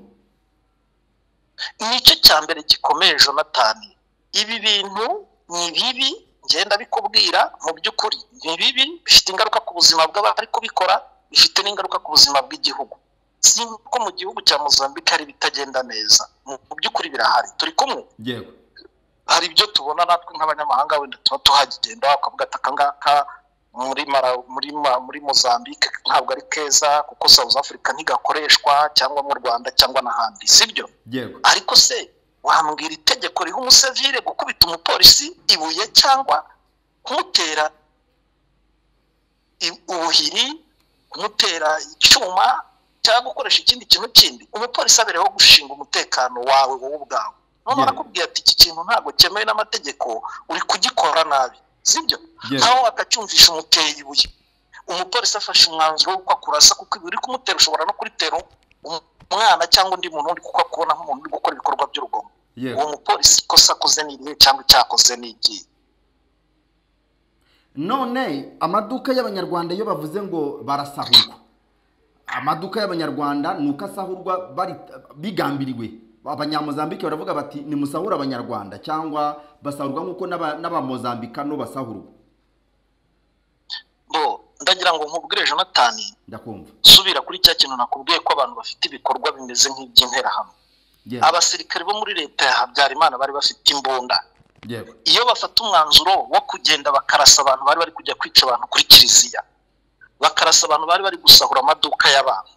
nicyo cya mbere gikomeye jonatani ibi bintu ni bibi ngenda bikubwira mu by'ukuri ni bibi bifite ingaruka ku buzima bw'abari kubikora bifite n'ingaruka ku buzima bw'igihugu si ko mu gihugu cya mozambique hari ibitagenda neza mu mu by'ukuri birahari turi kumwe yego hari ibyo tubona natwe nk'abanyamahanga wenda tuba tuhagenda bakavuga ati akangaka muri mara muri ma, muri mozambique ntabwo ari keza kuko south africa ntigakoreshwa cyangwa mu rwanda cyangwa n'ahandi sibyo yego ariko se wambwira itegeko riha umusivire gukubita umupolisi ibuye cyangwa kumutera i- ubuhiri kumutera icyuma cyangwa gukoresha ikindi kintu kindi umupolisi abereyeho gushinga umutekano wawe wowe ubwawe none Yeah. arakubwira ati iki kintu ntabwo cyemewe n'amategeko uri kugikora nabi sibyo Yeah. ntawe wakacyumvisha umuteye ibuye umupolisi afashe umwanzuro w'uko akurasa kuko ibuye uri kumutera ushobora no kuritera um- umwana cyangwa undi muntu undi kuko akubona nk'umuntu uri gukora ibikorwa by'urugomo Yeah. uwo mupolisi ikosa akoze ni irihe cyangwa icyakoze ni igihe none amaduka y'abanyarwanda iyo bavuze ngo barasahurwa amaduka y'abanyarwanda ni uko asahurwa bari- bigambiriwe abanyamuzambike baravuga bati nimusahure abanyarwanda cyangwa basahurwa nk'uko n'aba- n'abamuzambikano basahurwa bo ndagira ngo nkubwire jonatani ndakumva subira kuri cya kintu nakubwiye ko abantu bafite ibikorwa bimeze nk'iby'interahamwe yego abasirikare bo muri leta ya habyarimana bari bafite imbunda yego iyo bafata umwanzuro wo kugenda bakarasa abantu bari bari kujya kwica abantu kuri kiliziya bakarasa abantu bari bari gusahura amaduka y'abantu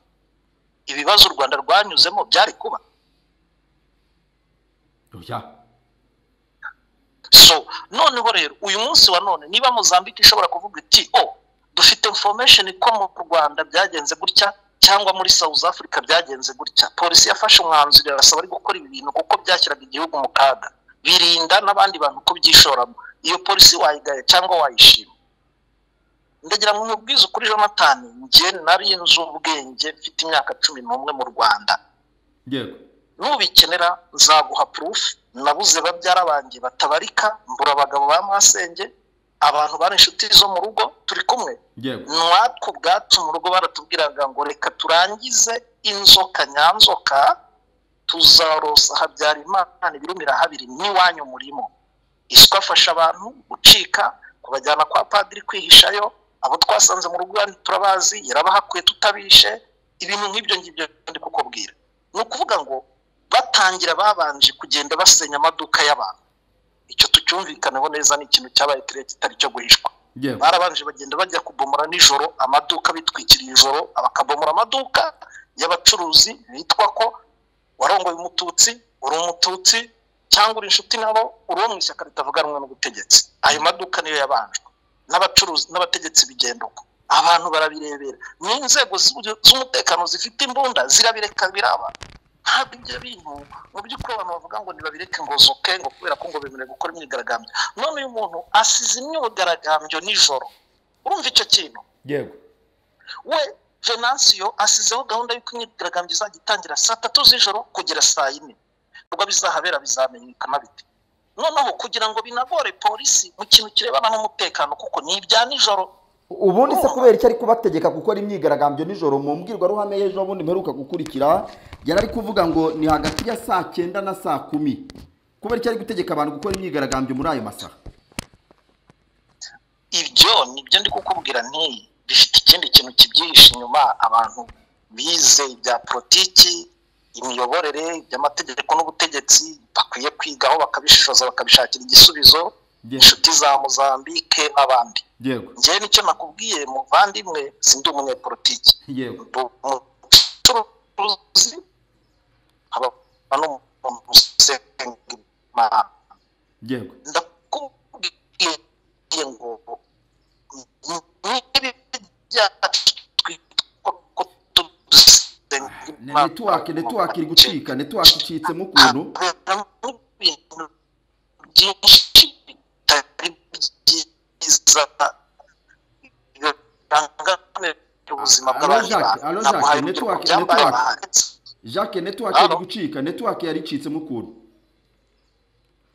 ibibazo u rwanda rwanyuzemo byari kuba oya so noneho rero uyu munsi wa none niba muzambike ishobora kuvuga iti o dufite information ko mu rwanda byagenze gutya cyangwa muri south africa byagenze gutya polisi yafashe umwanzuro irasaba ari gukora ibi bintu kuko byashyiraga igihugu mu kaga birinda n'abandi bantu kubyishoramo iyo polisi wayigaya cyangwa wayishima ndagira ngo nkubwize ukuri jonathan njye nari nzi ubwenge mfite imyaka cumi n'umwe mu rwanda yego nubikenera nzaguha purufu nabuze babyara banjye batabarika mbura abagabo ba masenge abantu bari inshuti zo mu rugo turi kumwe yego natwe ubwacu mu rugo baratubwiraga ngo reka turangize inzoka nyanzoka tuzarosa habyarimana ibirumira habiri n'iwanyu murimo iswa afasha abantu gucika kubajyana kwa padiri kwihishayo abo twasanze mu rugo iwanyu turabazi yarabahakuye tutabishe ibintu nk'ibyo ngibyo ndi kukubwira ni ukuvuga ngo batangira babanje kugenda basenya amaduka y'abantu icyo tucyumvikaneho neza ni ikintu cyabaye kirekire kitari cyo guhishwa yego barabanje bagenda bajya kubomora nijoro amaduka bitwikiriye ijoro bakabomora amaduka y'abacuruzi bitwa ko warongoye umututsi uri umututsi cyangwa uri inshuti nabo uri uwo mu ishyaka ritavuga rumwe n'ubutegetsi ayo maduka niyo yabanjwe n'abacuruzi n'abategetsi bigenda uko abantu barabirebera n'inzego z'ubu- z'umutekano zifite imbunda zirabireka biraba ntabwo ibyo bintu mu by'ukuri abantu bavuga ngo ntibabireke ngo zoke ngo kubera ko ngo bemerewe gukora imyigaragambyo none uyu muntu asize imyigaragambyo nijoro urumva icyo kintu yego we venansiyo asizeho gahunda y'uko imyigaragambyo izajya itangira saa tatu z'ijoro kugera saa yine ibikorwa bizahabera bizamenyekana bite noneho kugira ngo binagore polisi mu kintu kirebana n'umutekano kuko ni ibya nijoro ubundi se kubera icyo ari kubategeka gukora imyigaragambyo nijoro mu mbwirwaruhame y'ejo bundi mperuka gukurikira yari ari kuvuga ngo ni hagati ya saa cyenda na saa kumi kubera icyo ari gutegeka abantu gukora imyigaragambyo muri ayo masaha ibyo nibyo ndi kukubwira nti bifite ikindi kintu kibyihishe inyuma abantu bize ibya politiki imiyoborere iby'amategeko n'ubutegetsi bakwiye kwigaho bakabishishoza bakabishakira igisubizo Yes. inshuti za mozambike n'abandi yego njyewe nicyo nakubwiye muvandimwe sindi umunyepolitiki yego umucuruzi nkaba n'umuntu usenga imana yego ndakubwiye ngo niba byacu twitwa ko tudusenga Ne- netiwake netiwake iri gucika netiwake icitsemo ukuntu haberamo ibintu byinshi bitari byiza bibangamira ubuzima Alo, bw'abantu Jacques, alo, Jacques, naguhaye urugero network, ku byambaye network. bahanitse jacques netiwake iri Halo. gucika netiwake yari icitsemo ukuntu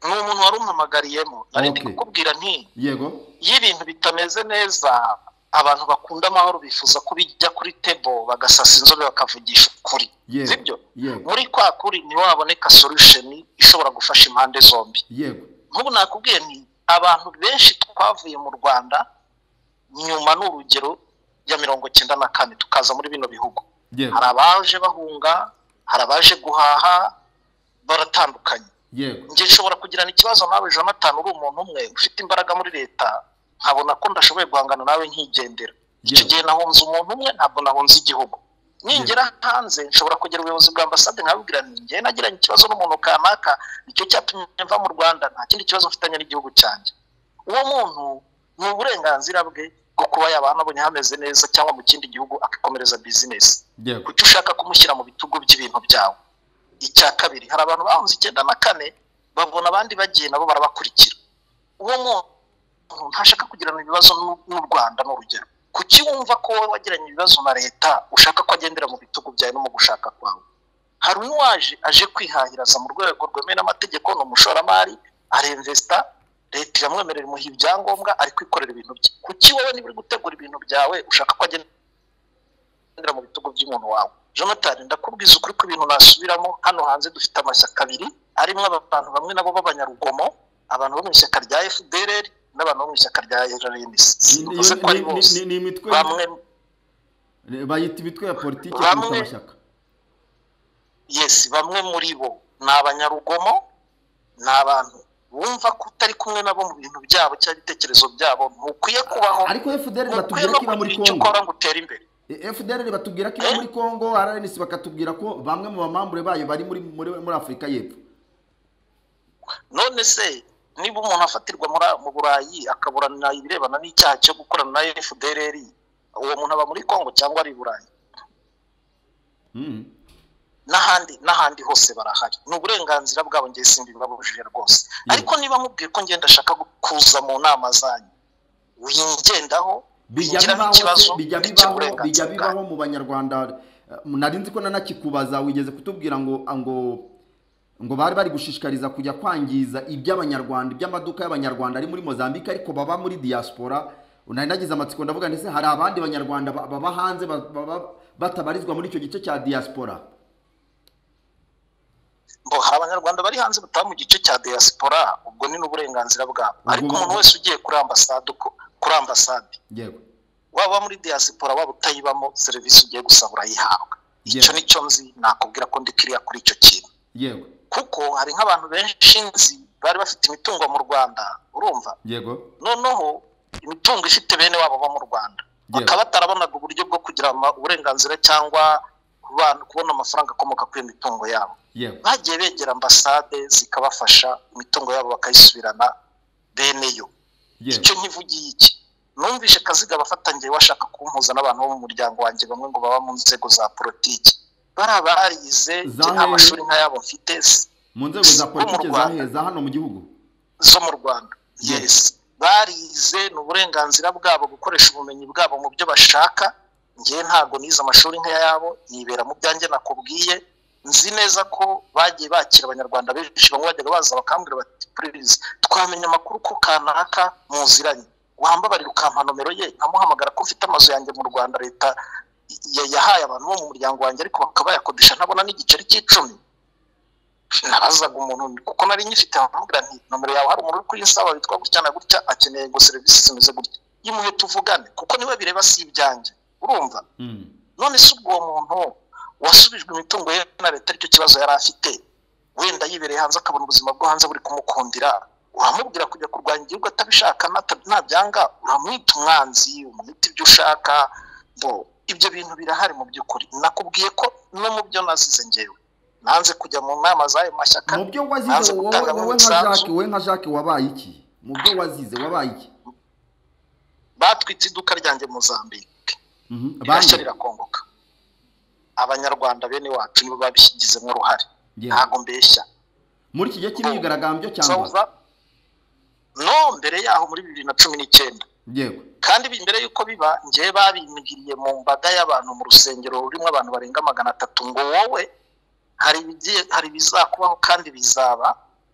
ni umuntu wari umpamagariyemo nari ndi Okay. kukubwira nti yego iyo ibintu bitameze neza abantu bakunda amahoro bifuza ko bijya kuri tebo bagasasa inzobe bakavugisha ukuri Yego, sibyo yego. muri kwa kuri ntiwaboneka solusheni ishobora gufasha impande zombi yego nk'ubu nakubwiye ni abantu benshi twavuye mu rwanda nyuma ni urugero ya mirongo cyenda na kane tukaza muri bino bihugu yego hari abaje bahunga hari abaje guhaha baratandukanye yego njye nshobora kugirana ikibazo nawe jonathan uri umuntu umwe ufite imbaraga muri leta nkabona ko ndashoboye guhangana nawe nkigendera icyo Yes. gihe nahunze umuntu umwe ntabwo nahunze igihugu ningera hanze nshobora kugera ubuyobozi bwa ambasade nkabubwira ni njye nagiranye ikibazo n'umuntu kanaka nicyo cyatumye mva mu rwanda nta kindi kibazo mfitanye n'igihugu cyanjye uwo muntu ni uburenganzira bwe bwo kuba yabana abonye hameze neza cyangwa mu kindi gihugu agakomereza bizinesi yego kuki ushaka kumushyira mu bitugu by'ibintu byawe icya kabiri hari abantu bahunze icyenda na kane babona abandi bagiye nabo barabakurikira uwo muntu ntashaka kugirana ibibazo n'u- n'u rwanda ni urugero kuki wumva ko wowe wagiranye ibibazo na leta ushaka ko agendera mu bitugu byawe no mu gushaka kwawe hari uwaje aje kwihahiraza mu rwego rwemewe n'amategeko ni umushoramari aremvesita leta iramwemerera imuha ibyangombwa ari kwikorera ibintu bye kuki wowe niba uri gutegura ibintu byawe ushaka ko agenda kugendera mu bitugu by'umuntu wawe jonathan ndakubwiza ukuri ko ibintu nasubiramo hano hanze dufite amashyaka abiri arimo abantu bamwe nabo b'abanyarugomo abantu bo mu ishyaka rya fdr n'abantu bo mu ishyaka rya rns Ni- ni- bivuze ko ari ni- ni- bose ni- ni imitwe bamwe bayita imitwe ya politiki Bamwe- kuruta amashyaka yes bamwe muri bo ni abanyarugomo ni abantu bumva ko utari kumwe nabo mu bintu byabo cyangwa ibitekerezo byabo ntukwiye kubaho ariko fdr ntukwiye batubwira no ko iba muri kugira icyo congo ukora ngo utere imbere fdr batubwira ko iba muri congo rns bakatubwira ko bamwe mu bamambure bayo bari muri muri, muri afurika y'epfo none se niba umuntu afatirwa muri- mu burayi akaburana ibirebana n'icyaha cyo gukorana na fdrr uwo muntu aba muri congo cyangwa ari i burayi Mm. n'ahandi n'ahandi hose barahari ni uburenganzira bwabo ngiye simbibabujije rwose ariko niba mubwiye ko ngenda ashaka kuza mu nama zanyu wingendaho bijya wingiramo bibaho ikibazo se, bijya ngicira bibaho bijya uburenganzira bwanyu. bibaho mu banyarwanda Eh, nari nzi ko nanakikubaza wigeze kutubwira ngo ngo ngo bari bari gushishikariza kujya kwangiza iby'abanyarwanda iby'amaduka y'abanyarwanda ari muri mozambique ariko baba muri diaspora nari nagize amatsiko ndavuga ndetse hari abandi banyarwanda ba- baba hanze ba- baba batabarizwa muri icyo gice cya diaspora ngo hari abanyarwanda bari hanze bataha mu gice cya diaspora ubwo ni n'uburenganzira bwabo ariko umuntu wese ugiye kuri ambasade uko- kuri ambasade yego waba muri diaspora waba utayibamo serivisi ugiye gusaba urayihabwa icyo Yeah. nicyo nzi nakubwira ko ndi kiriya kuri icyo kintu yego kuko hari nk'abantu benshi nzi bari bafite imitungo mu rwanda urumva yego noneho imitungo ifite bene wabo bo mu rwanda Yeah. bakaba batarabonaga uburyo bwo kugira ama- uburenganzira cyangwa kubana- kubona amafaranga akomoka kuri iyo mitungo yabo yego bagiye begera ambasade zikabafasha imitungo yabo bakayisubirana bene yo yego icyo nkivugiye iki numvishe kaziga abafatangiye washaka kumpuza n'abantu bo mu muryango wanjye bamwe ngo baba mu nzego za politiki bari abarize njye nta Zahe- mashuri nk'ayabo mfite s- mu nzego za bo mu politiki Rwanda. zaheza hano mu gihugu zo mu rwanda yesi barize ni uburenganzira bwabo gukoresha ubumenyi bwabo mu byo bashaka ngewe ntabwo nize amashuri nk'ayabo yibera mu byanjye nakubwiye nzi neza ko bagiye bakira abanyarwanda benshi bamwe bajyaga baza bakambwira bati puririzi twamenya amakuru ko kanaka muziranye wambabarira ukampa nomero ye nkamuhamagara ko mfite amazu yanjye mu rwanda leta ya- yahaye abantu bo mu muryango wanjye ariko bakaba bayakodesha ntabona n'igiceri cy'icumi nabazaga umuntu kuko nari nyifite nkamubwira nti nomero yawe hari umuntu uri kuyinsaba witwa gutya na gutya akeneye ngo serivisi zimeze gutya yimuhe tuvugane kuko niba bireba si ibyanjye urumva Mm. none se ubwo uwo muntu wasubijwe imitungo ye na leta aricyo kibazo yari afite wenda yibereye hanze akabona ubuzima bwo hanze buri kumukundira uramubwira kujya kurwanya igihugu atabishaka nata- nabyanga uramwita umwanzi umwita ibyo ushaka bo ibyo bintu birahari mu by'ukuri nakubwiye ko no mu byo nazize ngewe nanze kujya mu nama z'ayo mashyaka mu byo wazize nanze wowe gutanga wowe nka umusanzu jacques wowe nka jacques wabaye iki mu byo wazize wabaye iki batwitse iduka ryanjye mu zambike Mhm. rirashya Bande? rirakongoka abanyarwanda bene wacu nibo babishyigizemo uruhare Yeah. ntabwo mbeshya muri iki gihe cy'imyigaragambyo cyangwa Sauza no mbere yaho muri bibiri na cumi n'icyenda yego kandi bi- mbere y'uko biba ngewe babimbwiriye mu mbaga y'abantu mu rusengero rurimo abantu barenga magana atatu ngo wowe hari ibigiye hari ibizakubaho kandi bizaba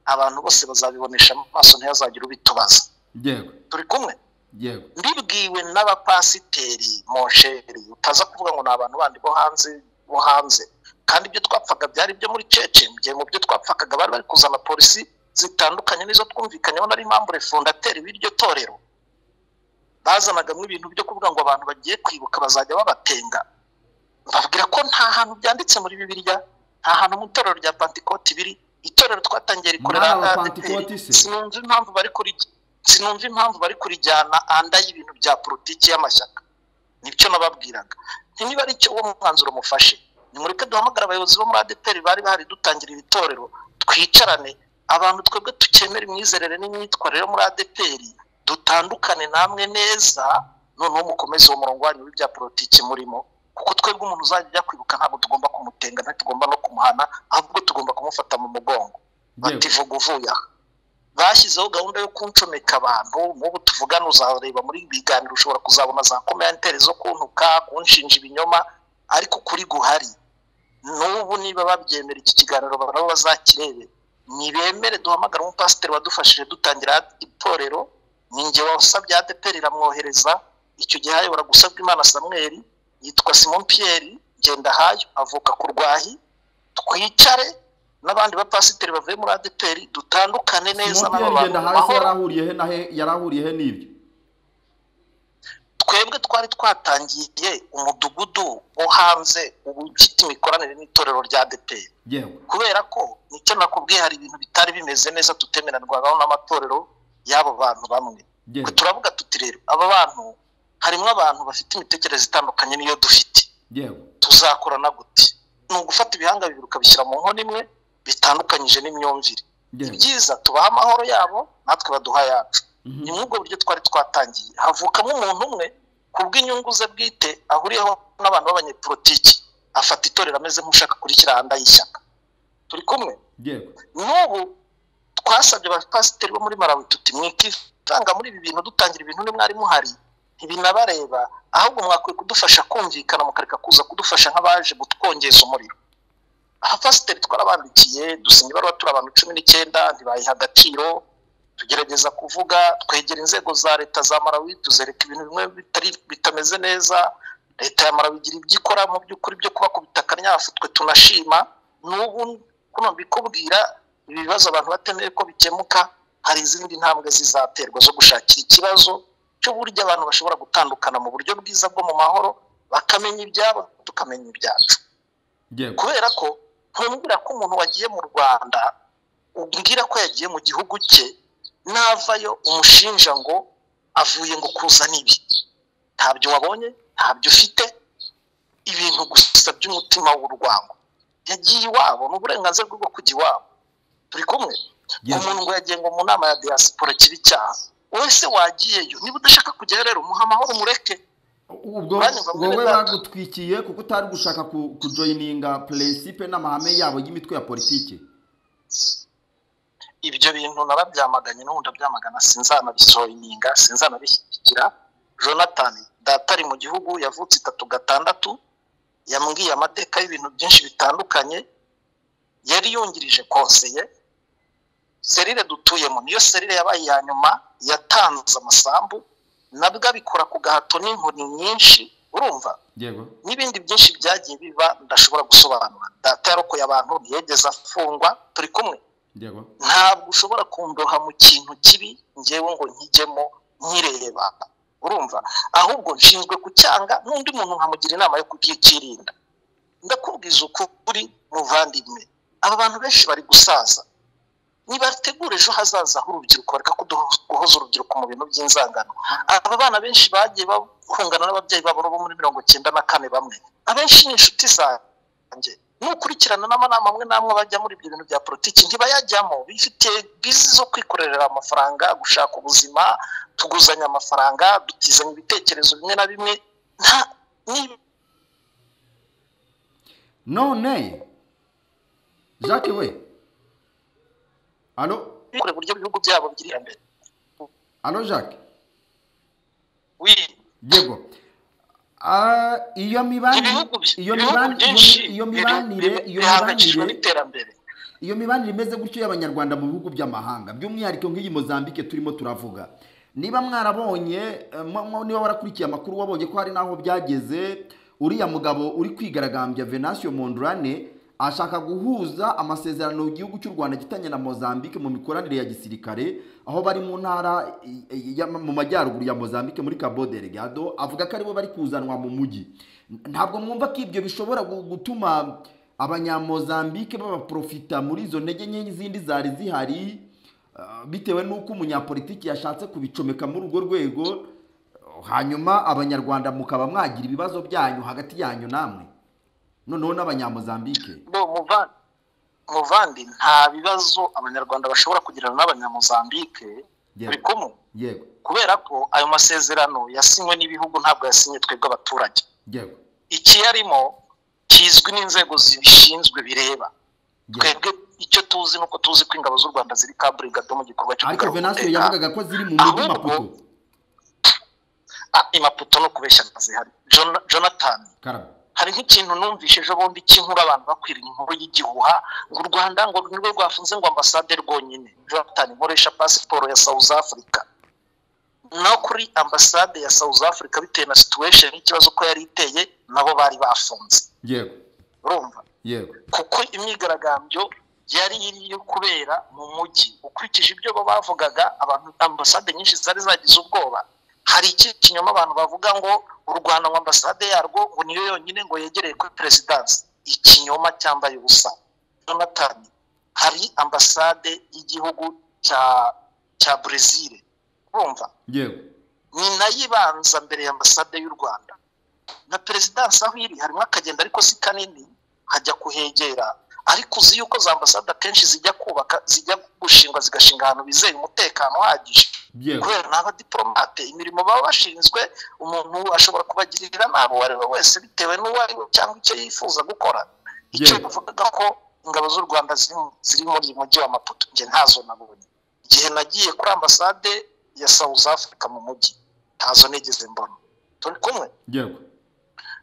abantu bose bazabibonesha amaso ntihazagire ubitubaza yego turi kumwe yego mbibwiwe n'abapasiteri monsheri utaza kuvuga ngo ni abantu bandi bo hanze bo hanze kandi ibyo twapfaga byari ibyo muri cece mu gihe mu byo twapfakaga bari bari kuzana polisi zitandukanye n'izo twumvikanyeho nari impamvu refundateri b'iryo torero bazanagamo ibintu byo kuvuga ngo abantu bagiye kwibuka bazajya babatenga babwira ko nta hantu byanditse muri bibiliya nta hantu mu itorero rya pantikoti biri itorero twatangiye rikorera Muri aba ADPR. Pantekote se? sinumva impamvu bari kuri sinumva impamvu bari kurijyana anda y'ibintu bya politiki y'amashyaka nibyo nababwiraga niba ari cyo uwo mwanzuro mufashe nimureke duhamagare abayobozi bo muri adeperi bari bahari dutangira ibitorero twicarane abantu twebwe tukemera imyizerere n'imyitwarire yo muri adeperi dutandukane namwe neza noneho mukomeze uwo murongo wanyu w'ibya politiki murimo kuko twebwe umuntu uzajya ajya kwibuka ntabwo tugomba kumutenga ntitugomba no kumuhana ahubwo tugomba kumufata mu mugongo bati vuga uvuye aha bashyizeho gahunda yo kuncomeka abantu nk'ubu tuvugana uzareba muri ibi biganiro ushobora kuzabona za komenteri zo kuntuka kunshinja ibinyoma ariko kuri guhari n'ubu niba babyemera iki kiganiro nabo bazakirebe nibemere duhamagara umupasiteri wadufashije dutangira itorero ni njye wasabye adeperi iramwohereza icyo gihe hayobora gusabwa imana samweri yitwa simon piyeri ngendahayo avuka ku rwahi twicare n'abandi bapasiteri bavuye muri adeperi dutandukane neza simon n'abo pierre bantu ngenda mu hasi mahoro yarahuriye he na he yarahuriye he n'ibyo twebwe twari twatangiye umudugudu wo hanze ubu ufite imikoranire n'itorero rya adeperi yego kubera ko nicyo nakubwiye hari ibintu bitari bimeze neza tutemerarwagaho n'amatorero y'abo bantu bamwe yego Twe turavuga tuti rero aba bantu harimo abantu bafite imitekerereze itandukanye n'iyo dufite yego tuzakorana gute ni ugufata ibihanga bibiri ukabishyira mu nkono imwe bitandukanyije n'imyumvire Yeah. ibyiza tubaha amahoro yabo natwe baduha ayacu ni muri ubwo buryo twari twatangiye havukamo umuntu umwe ku bw'inyungu ze bwite ahuriyeho n'abantu b'abanyepolitiki afata itorero ameze nk'ushaka kurikiranda y'ishyaka turi kumwe yego n'ubu twasabye abapasiteri bo muri malawi tuti mwikitanga muri ibi bintu dutangira ibintu nimwe mwari muhari ntibinabareba ahubwo mwakwiye kudufasha kumvikana mukareka kuza kudufasha nk'abaje gutwongeza umuriro abapasiteri twarabandikiye dusinya ibaruwa turi abantu cumi n'icyenda ntibayiha agaciro tugerageza kuvuga twegera inzego za leta za malawi tuzereka ibintu bimwe bitari bitameze neza leta ya malawi igira ibyo ikora mu by'ukuri byo kubakubita akanyafu twe tunashima n'ubu kuno mbikubwira ibi bibazo abantu batemeye ko bikemuka hari izindi ntambwe zizaterwa zo gushakira ikibazo cy'uburyo abantu bashobora gutandukana mu buryo bwiza bwo mu mahoro bakamenya ibyabo tukamenya ibyacu yego kubera ko ntumbwira ko umuntu wagiye mu rwanda umbwira ko yagiye mu gihugu cye navayo umushinja ngo avuye ngo kuzana ibi ntabyo wabonye ntabyo ufite ibintu gusa by'umutima w'urwango yagiye iwabo ni uburenganzira bwe bwo kujya iwabo turi kumwe Yes. umuntu ngo yagiye ngo mu nama ya diaspora kiba icyaha wese wagiyeyo niba udashaka kujyayo rero umuha amahoro umureke ubwo Uranyumva muri wowe Rwanda? bagutwikiye kuko utari gushaka ku- kujoyininga peresipe n'amahame yabo y'imitwe ya politiki ibyo bintu nababyamaganye n'ubu ndabyamagana sinzanabisohoyininga sinzanabishyigikira jonathan data ari mu gihugu yavutse itatu gatandatu yambwiye amateka y'ibintu byinshi bitandukanye yari yungirije konseye serire dutuyemo niyo serire yabaye iya nyuma yatanze amasambu nabwo abikora ku gahato n'inkoni nyinshi urumva yego n'ibindi byinshi byagiye biba ndashobora gusobanura data yarokoye abantu ntiyigeze afungwa turi kumwe yego ntabwo ushobora kundoha mu kintu kibi ngewe ngo nkijyemo nkireba urumva ahubwo nshinzwe kucyanga n'undi muntu nkamugira inama yo kubyikirinda ndakubwiza ukuri muvandimwe aba bantu benshi bari gusaza nibategura ejo hazaza h'urubyiruko bareka kuduho- guhoza urubyiruko mu bintu by'inzangano aba bana benshi bagiye bahungana n'ababyeyi babo bo muri mirongo cyenda na kane bamwe abenshi ni inshuti zanjye n'ukurikirana n'amanama amwe n'amwe bajya muri ibyo bintu bya politiki ntibayajyamo bifitiye bizi zo kwikorera amafaranga gushaka ubuzima tuguzanya amafaranga dutizanya ibitekerezo bimwe na bimwe nta ni none jacques we alo bikore uburyo ibihugu byabo bigira imbere alo jacques wi yego Ah, iyo mibanire ibihugu bi- iyo ibihugu mibanire byinshi iyo bi- mibanire bi- iyo bihangayikishijwe mibanire n'iterambere iyo mibanire imeze gutyo y'abanyarwanda mu bihugu by'amahanga by'umwihariko nk'iyi mozambike turimo turavuga niba mwarabonye eh, mwa- mwa- niba warakurikiye amakuru wabonye ko hari n'aho byageze uriya mugabo uri kwigaragambya venansiyo mondurane ashaka guhuza amasezerano igihugu cy'u rwanda gitanye na mozambike mu mikoranire ya gisirikare aho bari mu ntara i- i- ya- mu majyaruguru ya mozambike muri cabo delgado avuga ko aribo bari kuzanwa mu mujyi ntabwo mwumva ko ibyo bishobora gu- gutuma abanyamozambike babaprofita muri izo ntege nke n'izindi zari zihari ah, bitewe n'uko umunyapolitiki yashatse kubicomeka muri urwo rwego hanyuma abanyarwanda mukaba mwagira ibibazo byanyu hagati yanyu namwe noneho n'abanyamozambike bo muva- muvandi nta bibazo abanyarwanda bashobora kugirana n'abanyamuzambike Yego. buri kumwe yego kubera ko ayo masezerano yasinywe n'ibihugu ntabwo yasinye twebwe abaturage yego ikiyarimo kizwi n'inzego zibishinzwe bireba yego twebwe icyo tuzi ni uko tuzi ko ingabo z'u rwanda ziri kaburigado mu gikorwa cyo ariko kugarura venansiyo umutekano. yavugaga ko ziri mu mujyi Ahubwo- maputo Ah, imaputo no kubeshya zihari Jon- jonathan karabo hari nk'ikintu numvise ejo bundi cy'inkuru abantu bakwira inkuru y'igihuha ngo u rwanda ngo nirwo rwafunze ngo ambasade rwonyine jonathan nkoresha pasiporo ya south africa no kuri ambasade ya south africa bitewe na situation y'ikibazo ko yari iteye nabo bari bafunze yego urumva yego kuko imyigaragambyo yari iri yo kubera mu mujyi ukurikije ibyo bo bavugaga abantu ambasade nyinshi zari zagize ubwoba hari iki kinyoma abantu bavuga ngo u rwanda ngo ambasade yarwo ngo niyo yonyine ngo yegereye kuri perezidansi ikinyoma cyambaye ubusa jonathan hari ambasade y'igihugu cya cya brezil urumva yego ni nayo ibanza mbere ya ambasade y'u rwanda na perezidansi aho iri harimo akagenda ariko si kanini hajya kuhegera ariko uzi yuko za ambasade akenshi zijya kubaka zijya gushingwa zigashinga ahantu bizeye umutekano uhagije Yewe. kubera ni abadiporomate imirimo baba bashinzwe umuntu ashobora kubagirira nabi uwo ari we wese bitewe n'uwo ari we cyangwa icyo yifuza gukora icyo Yewe. bavugaga ko ingabo z'u rwanda ziri mu- ziri muri uyu mujyi wa maputo njye ntazo nabonye igihe nagiye kuri ambasade ya south africa mu mujyi ntazo nigeze mbona turi kumwe yego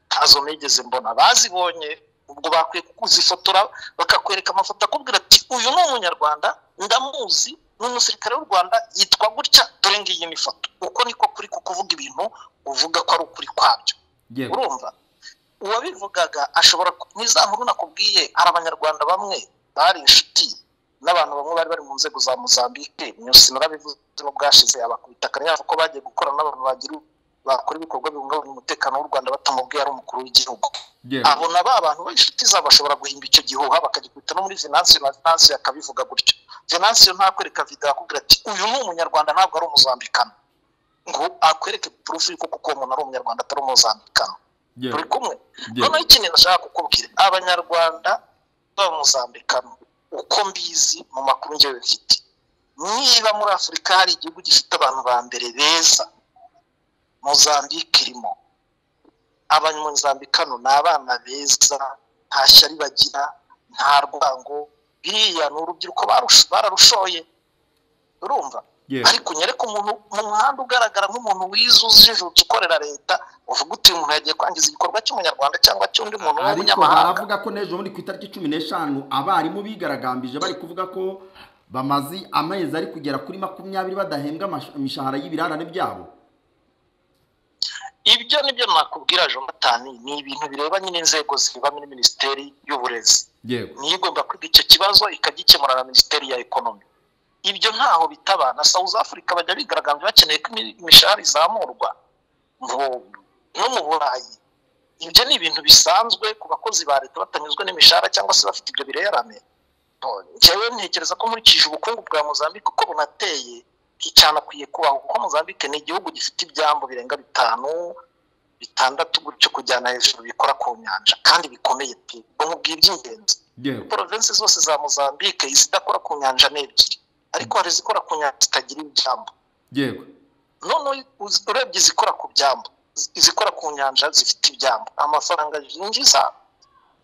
ntazo nigeze mbona bazibonye ubwo bakwiye kuzifotora bakakwereka amafoto akubwira ati uyu ni umunyarwanda ndamuzi ni umusirikare w'u rwanda yitwa gutya dore ngiyi ni ifoto uko niko kuri kukuvuga ibintu uvuga ko ari ukuri kwabyo yego urumva uwabivugaga ashobora ku- ni za nkuru nakubwiye hari abanyarwanda bamwe bari inshuti n'abantu bamwe bari bari mu nzego za mozambique nyusi narabivuze mu bwashize abakubita akanyayabo ko bagiye gukora n'abantu bagira bakora ibikorwa bihungabanya umutekano w'u rwanda batamubwiye ari umukuru w'igihugu yego abona ba bantu b'inshuti zabo bashobora guhimba icyo gihuha bakagikubita no muri venansiyo na venansiyo akabivuga gutyo venansiyo ntakwereka video akubwira ati uyu ni umunyarwanda ntabwo ari umuzambikano ngo akwereke purufu yuko kuko uwo muntu ari umunyarwanda atari umuzambikano turi yego kumwe Yego. noneho ikintu nashaka kukubwira abanyarwanda b'abamuzambikano uko mbizi mu makuru ngewe mfite niba muri afurika hari igihugu gifite abantu ba mbere beza mozambike irimo abanyamuzambikano ni abana beza nta shyari bagira nta rwango biriya ni urubyiruko barusho- bararushoye urumva Yego. ariko unyereke umuntu mu muhanda ugaragara nk'umuntu wize ujijutse ukorera leta uvuga uti uyu muntu yagiye kwangiza igikorwa cy'umunyarwanda cyangwa cy'undi muntu ariko w'umunyamahanga baravuga ko n'ejo bundi ku itariki cumi n'eshanu abarimu bigaragambije bari kuvuga ko bamaze amezi ari kugera kuri makumyabiri badahembwa amash- imishahara y'ibirarane byabo ibyo ni byo nakubwira jonathan ni ibintu bireba nyine inzego zirebamo muri minisiteri y'uburezi yego niyo igomba kwiga icyo kibazo ikagikemura na minisiteri ya ekonomi ibyo ntaho bitaba na south africa bajya bigaragambya bakeneye ko imi- imishahara izamurwa ngo no mu burayi ibyo ni ibintu bisanzwe ku bakozi ba leta batanyuzwe n'imishahara cyangwa se bafite ibyo birerane njyewe ntekereza ko nkurikije ubukungu bwa mozambique uko bunateye nticanakwiye kubaho kuko mozambique ni igihugu gifite ibyambu birenga bitanu bitandatu gutyo kujyana hejuru bikora ku nyanja kandi bikomeye pe ubwo nkubwira iby'ingenzi yego porovensi zose za mozambique izidakora ku nyanja ni ebyiri ariko hari izikora ku nyanja zitagira ibyambu yego noneho uz- urebye izikora ku byambu iz- izikora ku nyanja zifite ibyambu amafaranga yinjiza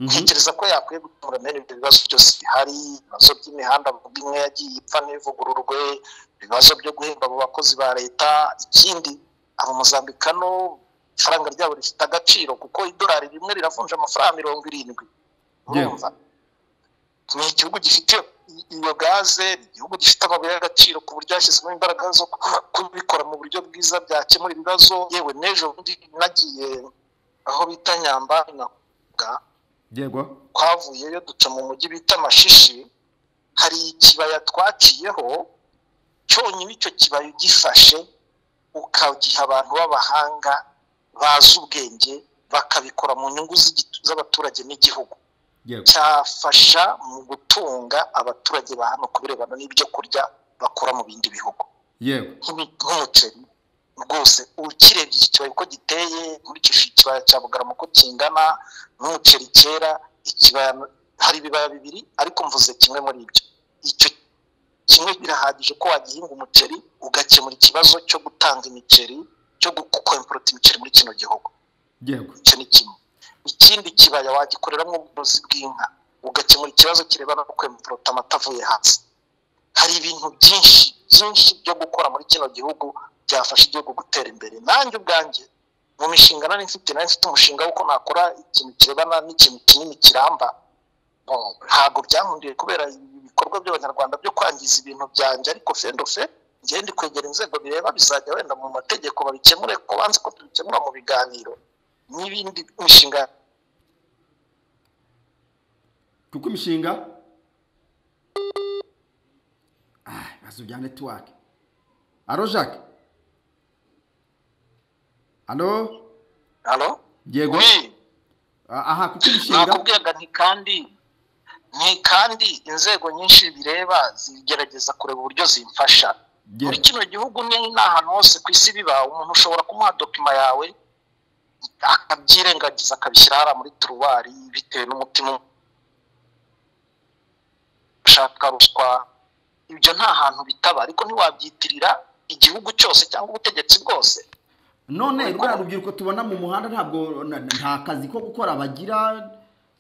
Mhm. ntekereza ko yakwiye gukemura bene ibyo bibazo byose bihari ibibazo by'imihanda bavuga imwe yagiye ipfa n'ivugururwe ibibazo byo guhemba abo bakozi ba leta ikindi abo muzambikano ifaranga ryabo rifite agaciro kuko idolari rimwe riravunja amafaranga mirongo irindwi Yeah. urumva ni igihugu gifite i- iyo gaze ni igihugu gifite amabuye y'agaciro ku buryo hashyizwemo imbaraga zo ku- kubikora mu buryo bwiza byakemura ibibazo yewe n'ejo bundi nagiye aho bita nyamba navuga yego twavuyeyo duca mu mujyi bita mashishi hari ikibaya twaciyeho cyonyine icyo kibaya ugifashe ukagiha abantu b'abahanga bazi ubwenge bakabikora mu nyungu z'igi- z'abaturage n'igihugu yego cyafasha mu gutunga abaturage ba hano ku birebana n'ibyo kurya bakura mu bindi bihugu yego nk'imi- nk'umuceri rwose ukirebye iki kibaya uko giteye nkurikije ikibaya cya bugarama uko kingana n'umuceri kera ikibaya hari ibibaya bibiri ariko mvuze kimwe muri ibyo icyo kimwe birahagije ko wagihinga umuceri ugakemura ikibazo cyo gutanga imiceri cyo gukwemporota imiceri muri kino gihugu yego icyo ni kimwe ikindi kibaya wagikoreramo ubworozi bw'inka ugakemura ikibazo kirebana no kwemporota amata avuye hasi hari ibintu byinshi byinshi byo gukora muri kino gihugu byafasha igihugu gutera imbere nanjye ubwanjye mu mishinga nari mfite nari mfite umushinga w'uko nakora ikintu kirebana n'ikintu kinini kiramba No, ntabwo byankundiye kubera ibikorwa by'abanyarwanda byo kwangiza ibintu byanjye ariko fendofe ngende kwegera inzego bireba bizajya wenda mu mategeko babikemure ko banze ko tubikemura mu biganiro n'ibindi mishinga kuko imishinga Ah, ibibazo bya netiwake alo jacques alo halo yego Oui, Ah, aha kuko imishinga nakubwiraga nti kandi ni kandi inzego nyinshi bireba zigerageza kureba uburyo zimfasha muri yego kino gihugu ni n'ahantu hose ku isi biba umuntu ushobora kumuha dokima yawe akabyirengagiza akabishyira hariya muri turuwari bitewe n'umutima gushaka ruswa ibyo nta hantu bitaba ariko ntiwabyitirira igihugu cyose cyangwa ubutegetsi bwose none ruriya rubyiruko tubona mu muhanda ntabwo na- nta kazi ko gukora bagira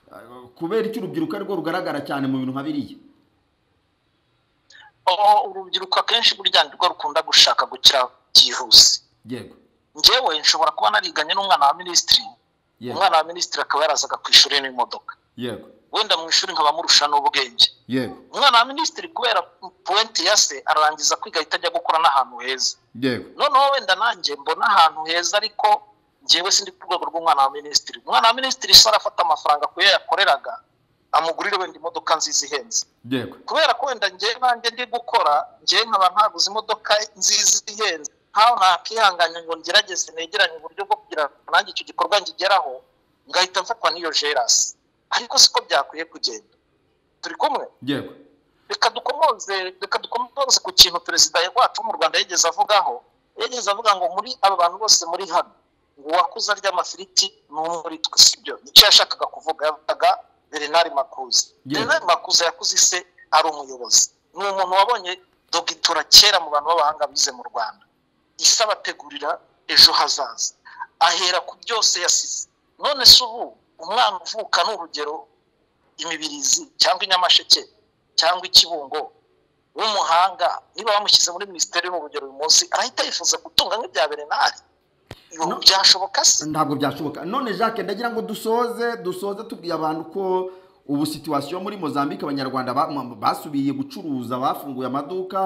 eh, kubera icyo urubyiruko ari rwo rugaragara cyane mu bintu nka biriya aho urubyiruko akenshi burya nibwo rukunda gushaka gukira byihuse yego njyewe nshobora kuba nariganye n'umwana wa minisitiri yego umwana wa minisitiri akaba yarazaga ku ishuri n'imodoka yego wenda mu ishuri nkabamurusha n'ubwenge yego umwana wa minisitiri kubera puwenti ya se arangiza kwiga ahita ajya gukora n'ahantu heza yego noneho wenda nanjye mbona ahantu heza ariko ngewe sindi ku rwego rw'umwana wa minisitiri umwana wa minisitiri se arafata amafaranga ku yo yakoreraga amugurire wenda imodoka nziza ihenze yego kubera ko wenda njye nanjye ndi gukora njyewe nkaba ntaguze imodoka nziza ihenze nkaho nakihanganya ngo ngerageze negeranye uburyo bwo kugira ngo nanjye icyo gikorwa ngigeraho ngahita mfatwa n'iyo jerasi ariko siko byakwiye kugenda turi kumwe yego reka dukomoze reka dukomoze ku kintu perezida wacu wo mu rwanda yigeze avugaho yigeze avuga ngo muri aba bantu bose muri hano ngo uwakuze arya amafiriti ni umwe muri twe sibyo nicyo yashakaga kuvuga yavugaga berenari makuza Yes. berenari makuza yakuze ise ari umuyobozi ni umuntu wabonye dogitura kera mu bantu b'abahanga bize mu rwanda isi abategurira ejo hazaza ahera ku byose yasize none se ubu umwana uvuka ni urugero imibirizi cyangwa inyamasheke cyangwa ikibungo w'umuhanga niba bamushyize muri minisiteri ni urugero uyu munsi arahita yifuza gutunga nk'ibya berenari Ibi No. byashoboka se ntabwo byashoboka none jacques ndagira ngo dusoze dusoze tubwiye abantu ko ubu situwasiyo muri mozambique abanyarwanda ba- ma- basubiye gucuruza bafunguye amaduka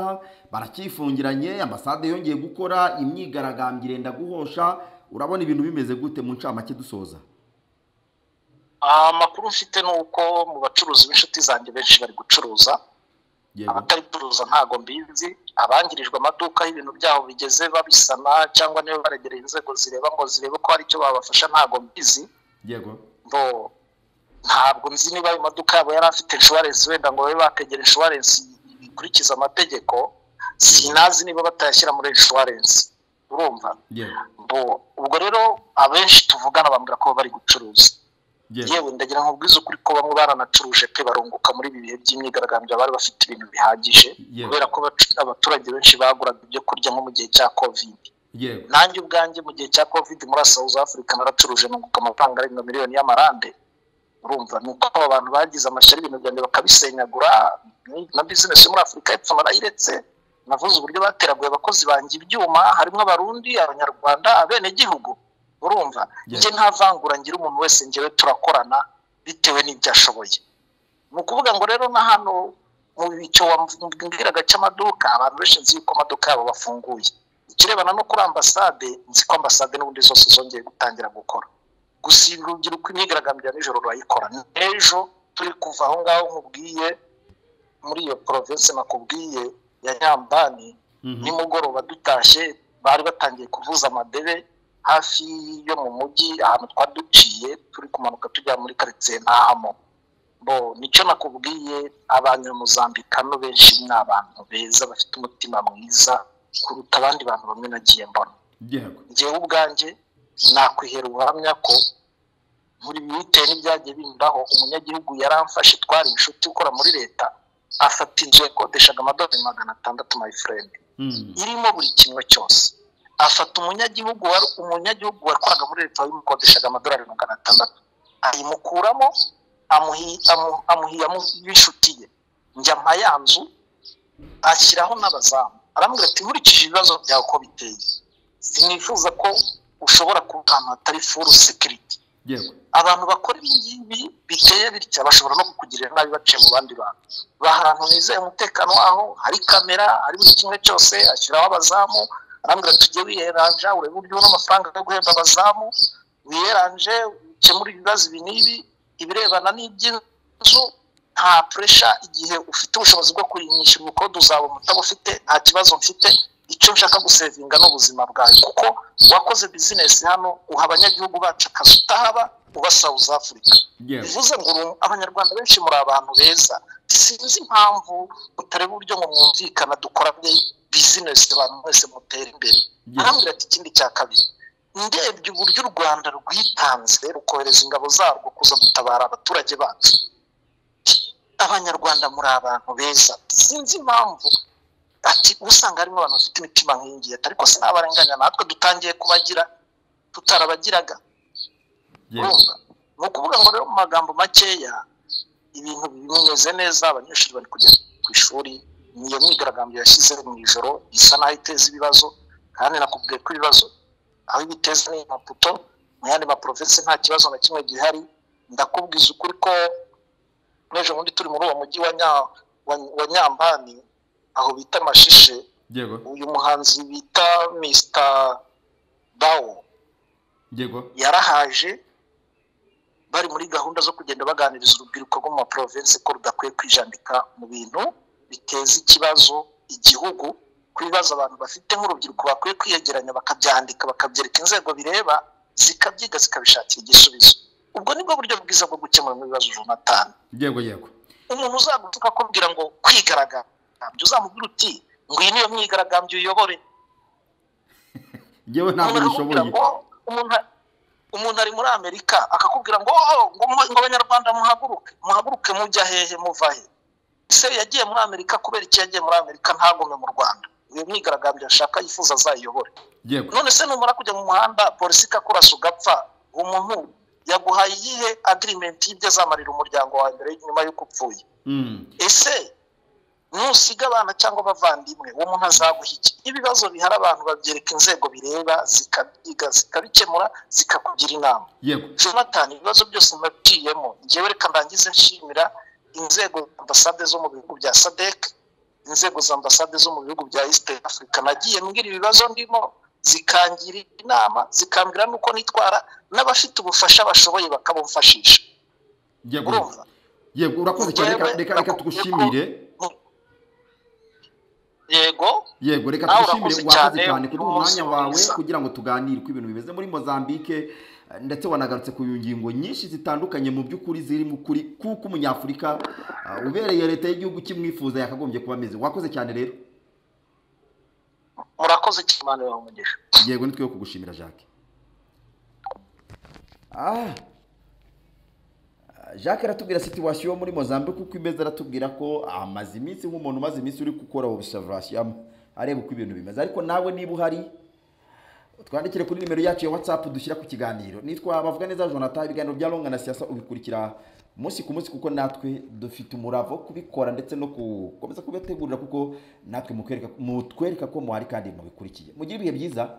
baracyifungiranye ambasade yongeye gukora imyigaragambyo irenda guhosha urabona ibintu bimeze gute mu ncamake dusoza Ah, amakuru mfite ni uko mu bacuruzi b'inshuti zanjye benshi bari gucuruza yego abatari gucuruza ntago mbizi abangirijwe amaduka aho ibintu byabo bigeze babisana cyangwa niba baregereye inzego zireba ngo zirebe ko hari icyo babafasha ntago mbizi yego bo ntabwo nzi niba ayo maduka yabo yari afite inshuwarensi wenda ngo babe bategera inshuwarensi ikurikiza amategeko sinazi niba batayashyira muri inshuwarensi urumva yego bo ubwo rero abenshi tuvugana bambwira ko bari gucuruza yego yewe ndagira ngo ubwize ukuri ko bamwe baranacuruje pe barunguka muri ibi bihe by'imyigaragambyo bari bafite ibintu bihagije Yewe. kubera ko abacu- abaturage benshi baguraga ibyo kurya nko mu gihe cya covid yego nanjye ubwanjye mu gihe cya covid muri South Africa naracuruje nunguka amafaranga arenga miliyoni y'amarande urumva ni uko aba bantu bagize amashyari ibintu byanjye bakabisenyagura na business yo muri afurika y'epfo barayiretse navuze uburyo bateraguye abakozi banjye ibyuma harimo abarundi abanyarwanda abenegihugu urumva Yes. njye nta vangura ngira umuntu wese njyewe turakorana bitewe n'ibyo ashoboye ni ukuvuga ngo rero na hano mu icyo wambwiraga cy'amaduka abantu benshi nzi yuko amaduka yabo bafunguye ikirebana no kuri ambasade nzi ko ambasade n'ubundi zose zongeye gutangira gukora gusa ibi urubyiruko imyigaragambyo ya nijoro rurayikora n'ejo turi kuva aho ngaho nkubwiye muri iyo province nakubwiye ya nyambani Mhm. nimugoroba dutashye bari batangiye kuvuza amadebe hafi yo mu mujyi ahantu twari duciye turi kumanuka tujya muri karitsiye ntahamo bo nicyo nakubwiye abanyamuzambikano benshi ni abantu beza bafite umutima mwiza kuruta abandi bantu bamwe nagiye mbona yego njyewe ubwanjye nakwihera ubuhamya ko muri bitewe n'ibyagiye bindaho umunyagihugu yaramfashe twari inshuti ukora muri leta afata inzu yakodeshaga amadolari magana atandatu mayifurendi Mm. irimo buri kimwe cyose afata umunyagihugu wari umunyagihugu wakoraga muri leta wabimukodeshaga amadolari magana atandatu ayimukuramo amuhi- amu- amuhiyamo b'inshuti ye njya mpa ya nzu ashyiraho n'abazamu aramubwira ati nkurikije ibibazo byawe uko biteye sinifuza ko ushobora kuba ahantu hatari furu sekiriti yego abantu bakora ibi ngibi biteye bitya bashobora no kukugirira nabi baciye mu bandi bantu bahantu nizeye umutekano waho hari kamera hari buri kimwe cyose ashyiraho abazamu arambwira tujye wiyeranja urebe uburyo ubona amafaranga yo guhemba abazamu wiyeranje ukemure ibibazo ibi n'ibi ibirebana n'iby'inzu nta puresha igihe ufite ubushobozi bwo kuyinyishyura ubukode uzabona utabufite nta kibazo mfite icyo nshaka gusevinga ni ubuzima bwawe kuko wakoze bizinesi hano uha abanyagihugu bacu akazi utahaba uba South Africa yego bivuze ngo uru- abanyarwanda benshi muri abantu beza sinzi impamvu mutareba uburyo ngo mwumvikana dukorane bizinesi abantu mwese mutera imbere arambwira ati ikindi cya kabiri ndebye uburyo u rwanda rwitanze rukohereza ingabo zarwo kuza gutabara abaturage bacu abanyarwanda muri abantu beza sinzi impamvu ati usanga harimo abantu bafite imitima nk'iyi ariko sinabarenganya natwe dutangiye kubagira tutarabagiraga urumva ni ukuvuga ngo rero mu magambo makeya ibintu bimeze neza abanyeshuri bari kujya ku ishuri ni iyo myigaragambyo yashyize mu ijoro isa n'aho iteza ibibazo kandi nakubwiye ko ibibazo aho ibiteza ni maputo mu yandi maporofesi nta kibazo na kimwe gihari ndakubwiza ukuri ko n'ejo bundi turi muri uwo mujyi wa Nya- wa- wa nyambani aho bita mashishe yego uyu muhanzi bita mr dawo yego yarahaje bari muri gahunda zo kugenda baganiriza urubyiruko rwo mu maprovinsi ko rudakwiye kwijandika mu bintu biteza ikibazo igihugu ku bibazo abantu bafite nk'urubyiruko bakwiye kwiyegeranya bakabyandika bakabyereka inzego bireba zikabyiga zikabishakira igisubizo ubwo nibwo buryo bwiza bwo gukemura ibibazo Jonathan yego yego umuntu uzagutuka akubwira ngo kwigaragambya uzamubwira uti ngwino niyo myigaragambyo uyobore ngewe ntabwo umuntu bishoboye akakubwira ngo umuntu umuntu ari muri amerika akakubwira ngo "Oh, ngo mu- ngo abanyarwanda muhaguruke muhaguruke mujya hehe muva he se yagiye muri amerika kubera iki yagiye muri amerika ntagume mu rwanda iyo myigaragambyo ashaka yifuza azayiyobore yego none se numara kujya mu muhanda polisi ikakurasa ugapfa uwo muntu yaguhaye iyihe agirimenti y'ibyo azamarira umuryango wawe mbere nyuma y'uko upfuye Mm, ese nusiga abana cyangwa abavandimwe uwo muntu azaguha iki ibibazo bihari abantu babyereka inzego bireba zikabyiga zikabikemura zikakugira inama yego jonathan ibibazo byose nabiciyemo ngewe reka ndangize nshimira inzego za ambasade zo mu bihugu bya sadec inzego za ambasade zo mu bihugu bya east africa nagiye mbwira ibibazo ndimo zikangira inama zikambwira n'uko nitwara n'abafite ubufasha bashoboye bakabumfashisha yego urumva yego urakoze cyane reka Yewe, reka reka nakubwiye ko- tugushimire yego yego reka nawe tugushimire urakoze wakoze cyane, cyane kuduha umunsi umwanya wawe mwiza. kugira ngo tuganire uko ibintu bimeze muri mozambique eh, ndetse wanagarutse ku ngingo nyinshi zitandukanye mu by'ukuri ziri mu kuri kuko umunyafurika eh, ubereye leta y'igihugu kimwifuza yakagombye kuba ameze wakoze cyane rero murakoze cyane umugisha yego ni twe kugushimira jacques ah jacques aratubwira situwasiyo muri mozambique uko imeze aratubwira ko amaze iminsi nk'umuntu umaze iminsi uri gukora observation areba uko ibintu bimeze ariko nawe niba uhari twandikire kuri nimero yacu ya whatsapp dushyira ku kiganiro nitwa bavuga neza jonathan ibiganiro bya longa na siasa ubikurikira umunsi ku munsi kuko natwe dufite umurava wo kubikora ndetse no gukomeza kubitegurira kuko natwe mutwereka- mutwereka ko muhari kandi mubikurikiye mugire ibihe byiza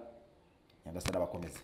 nyagasana bakomeze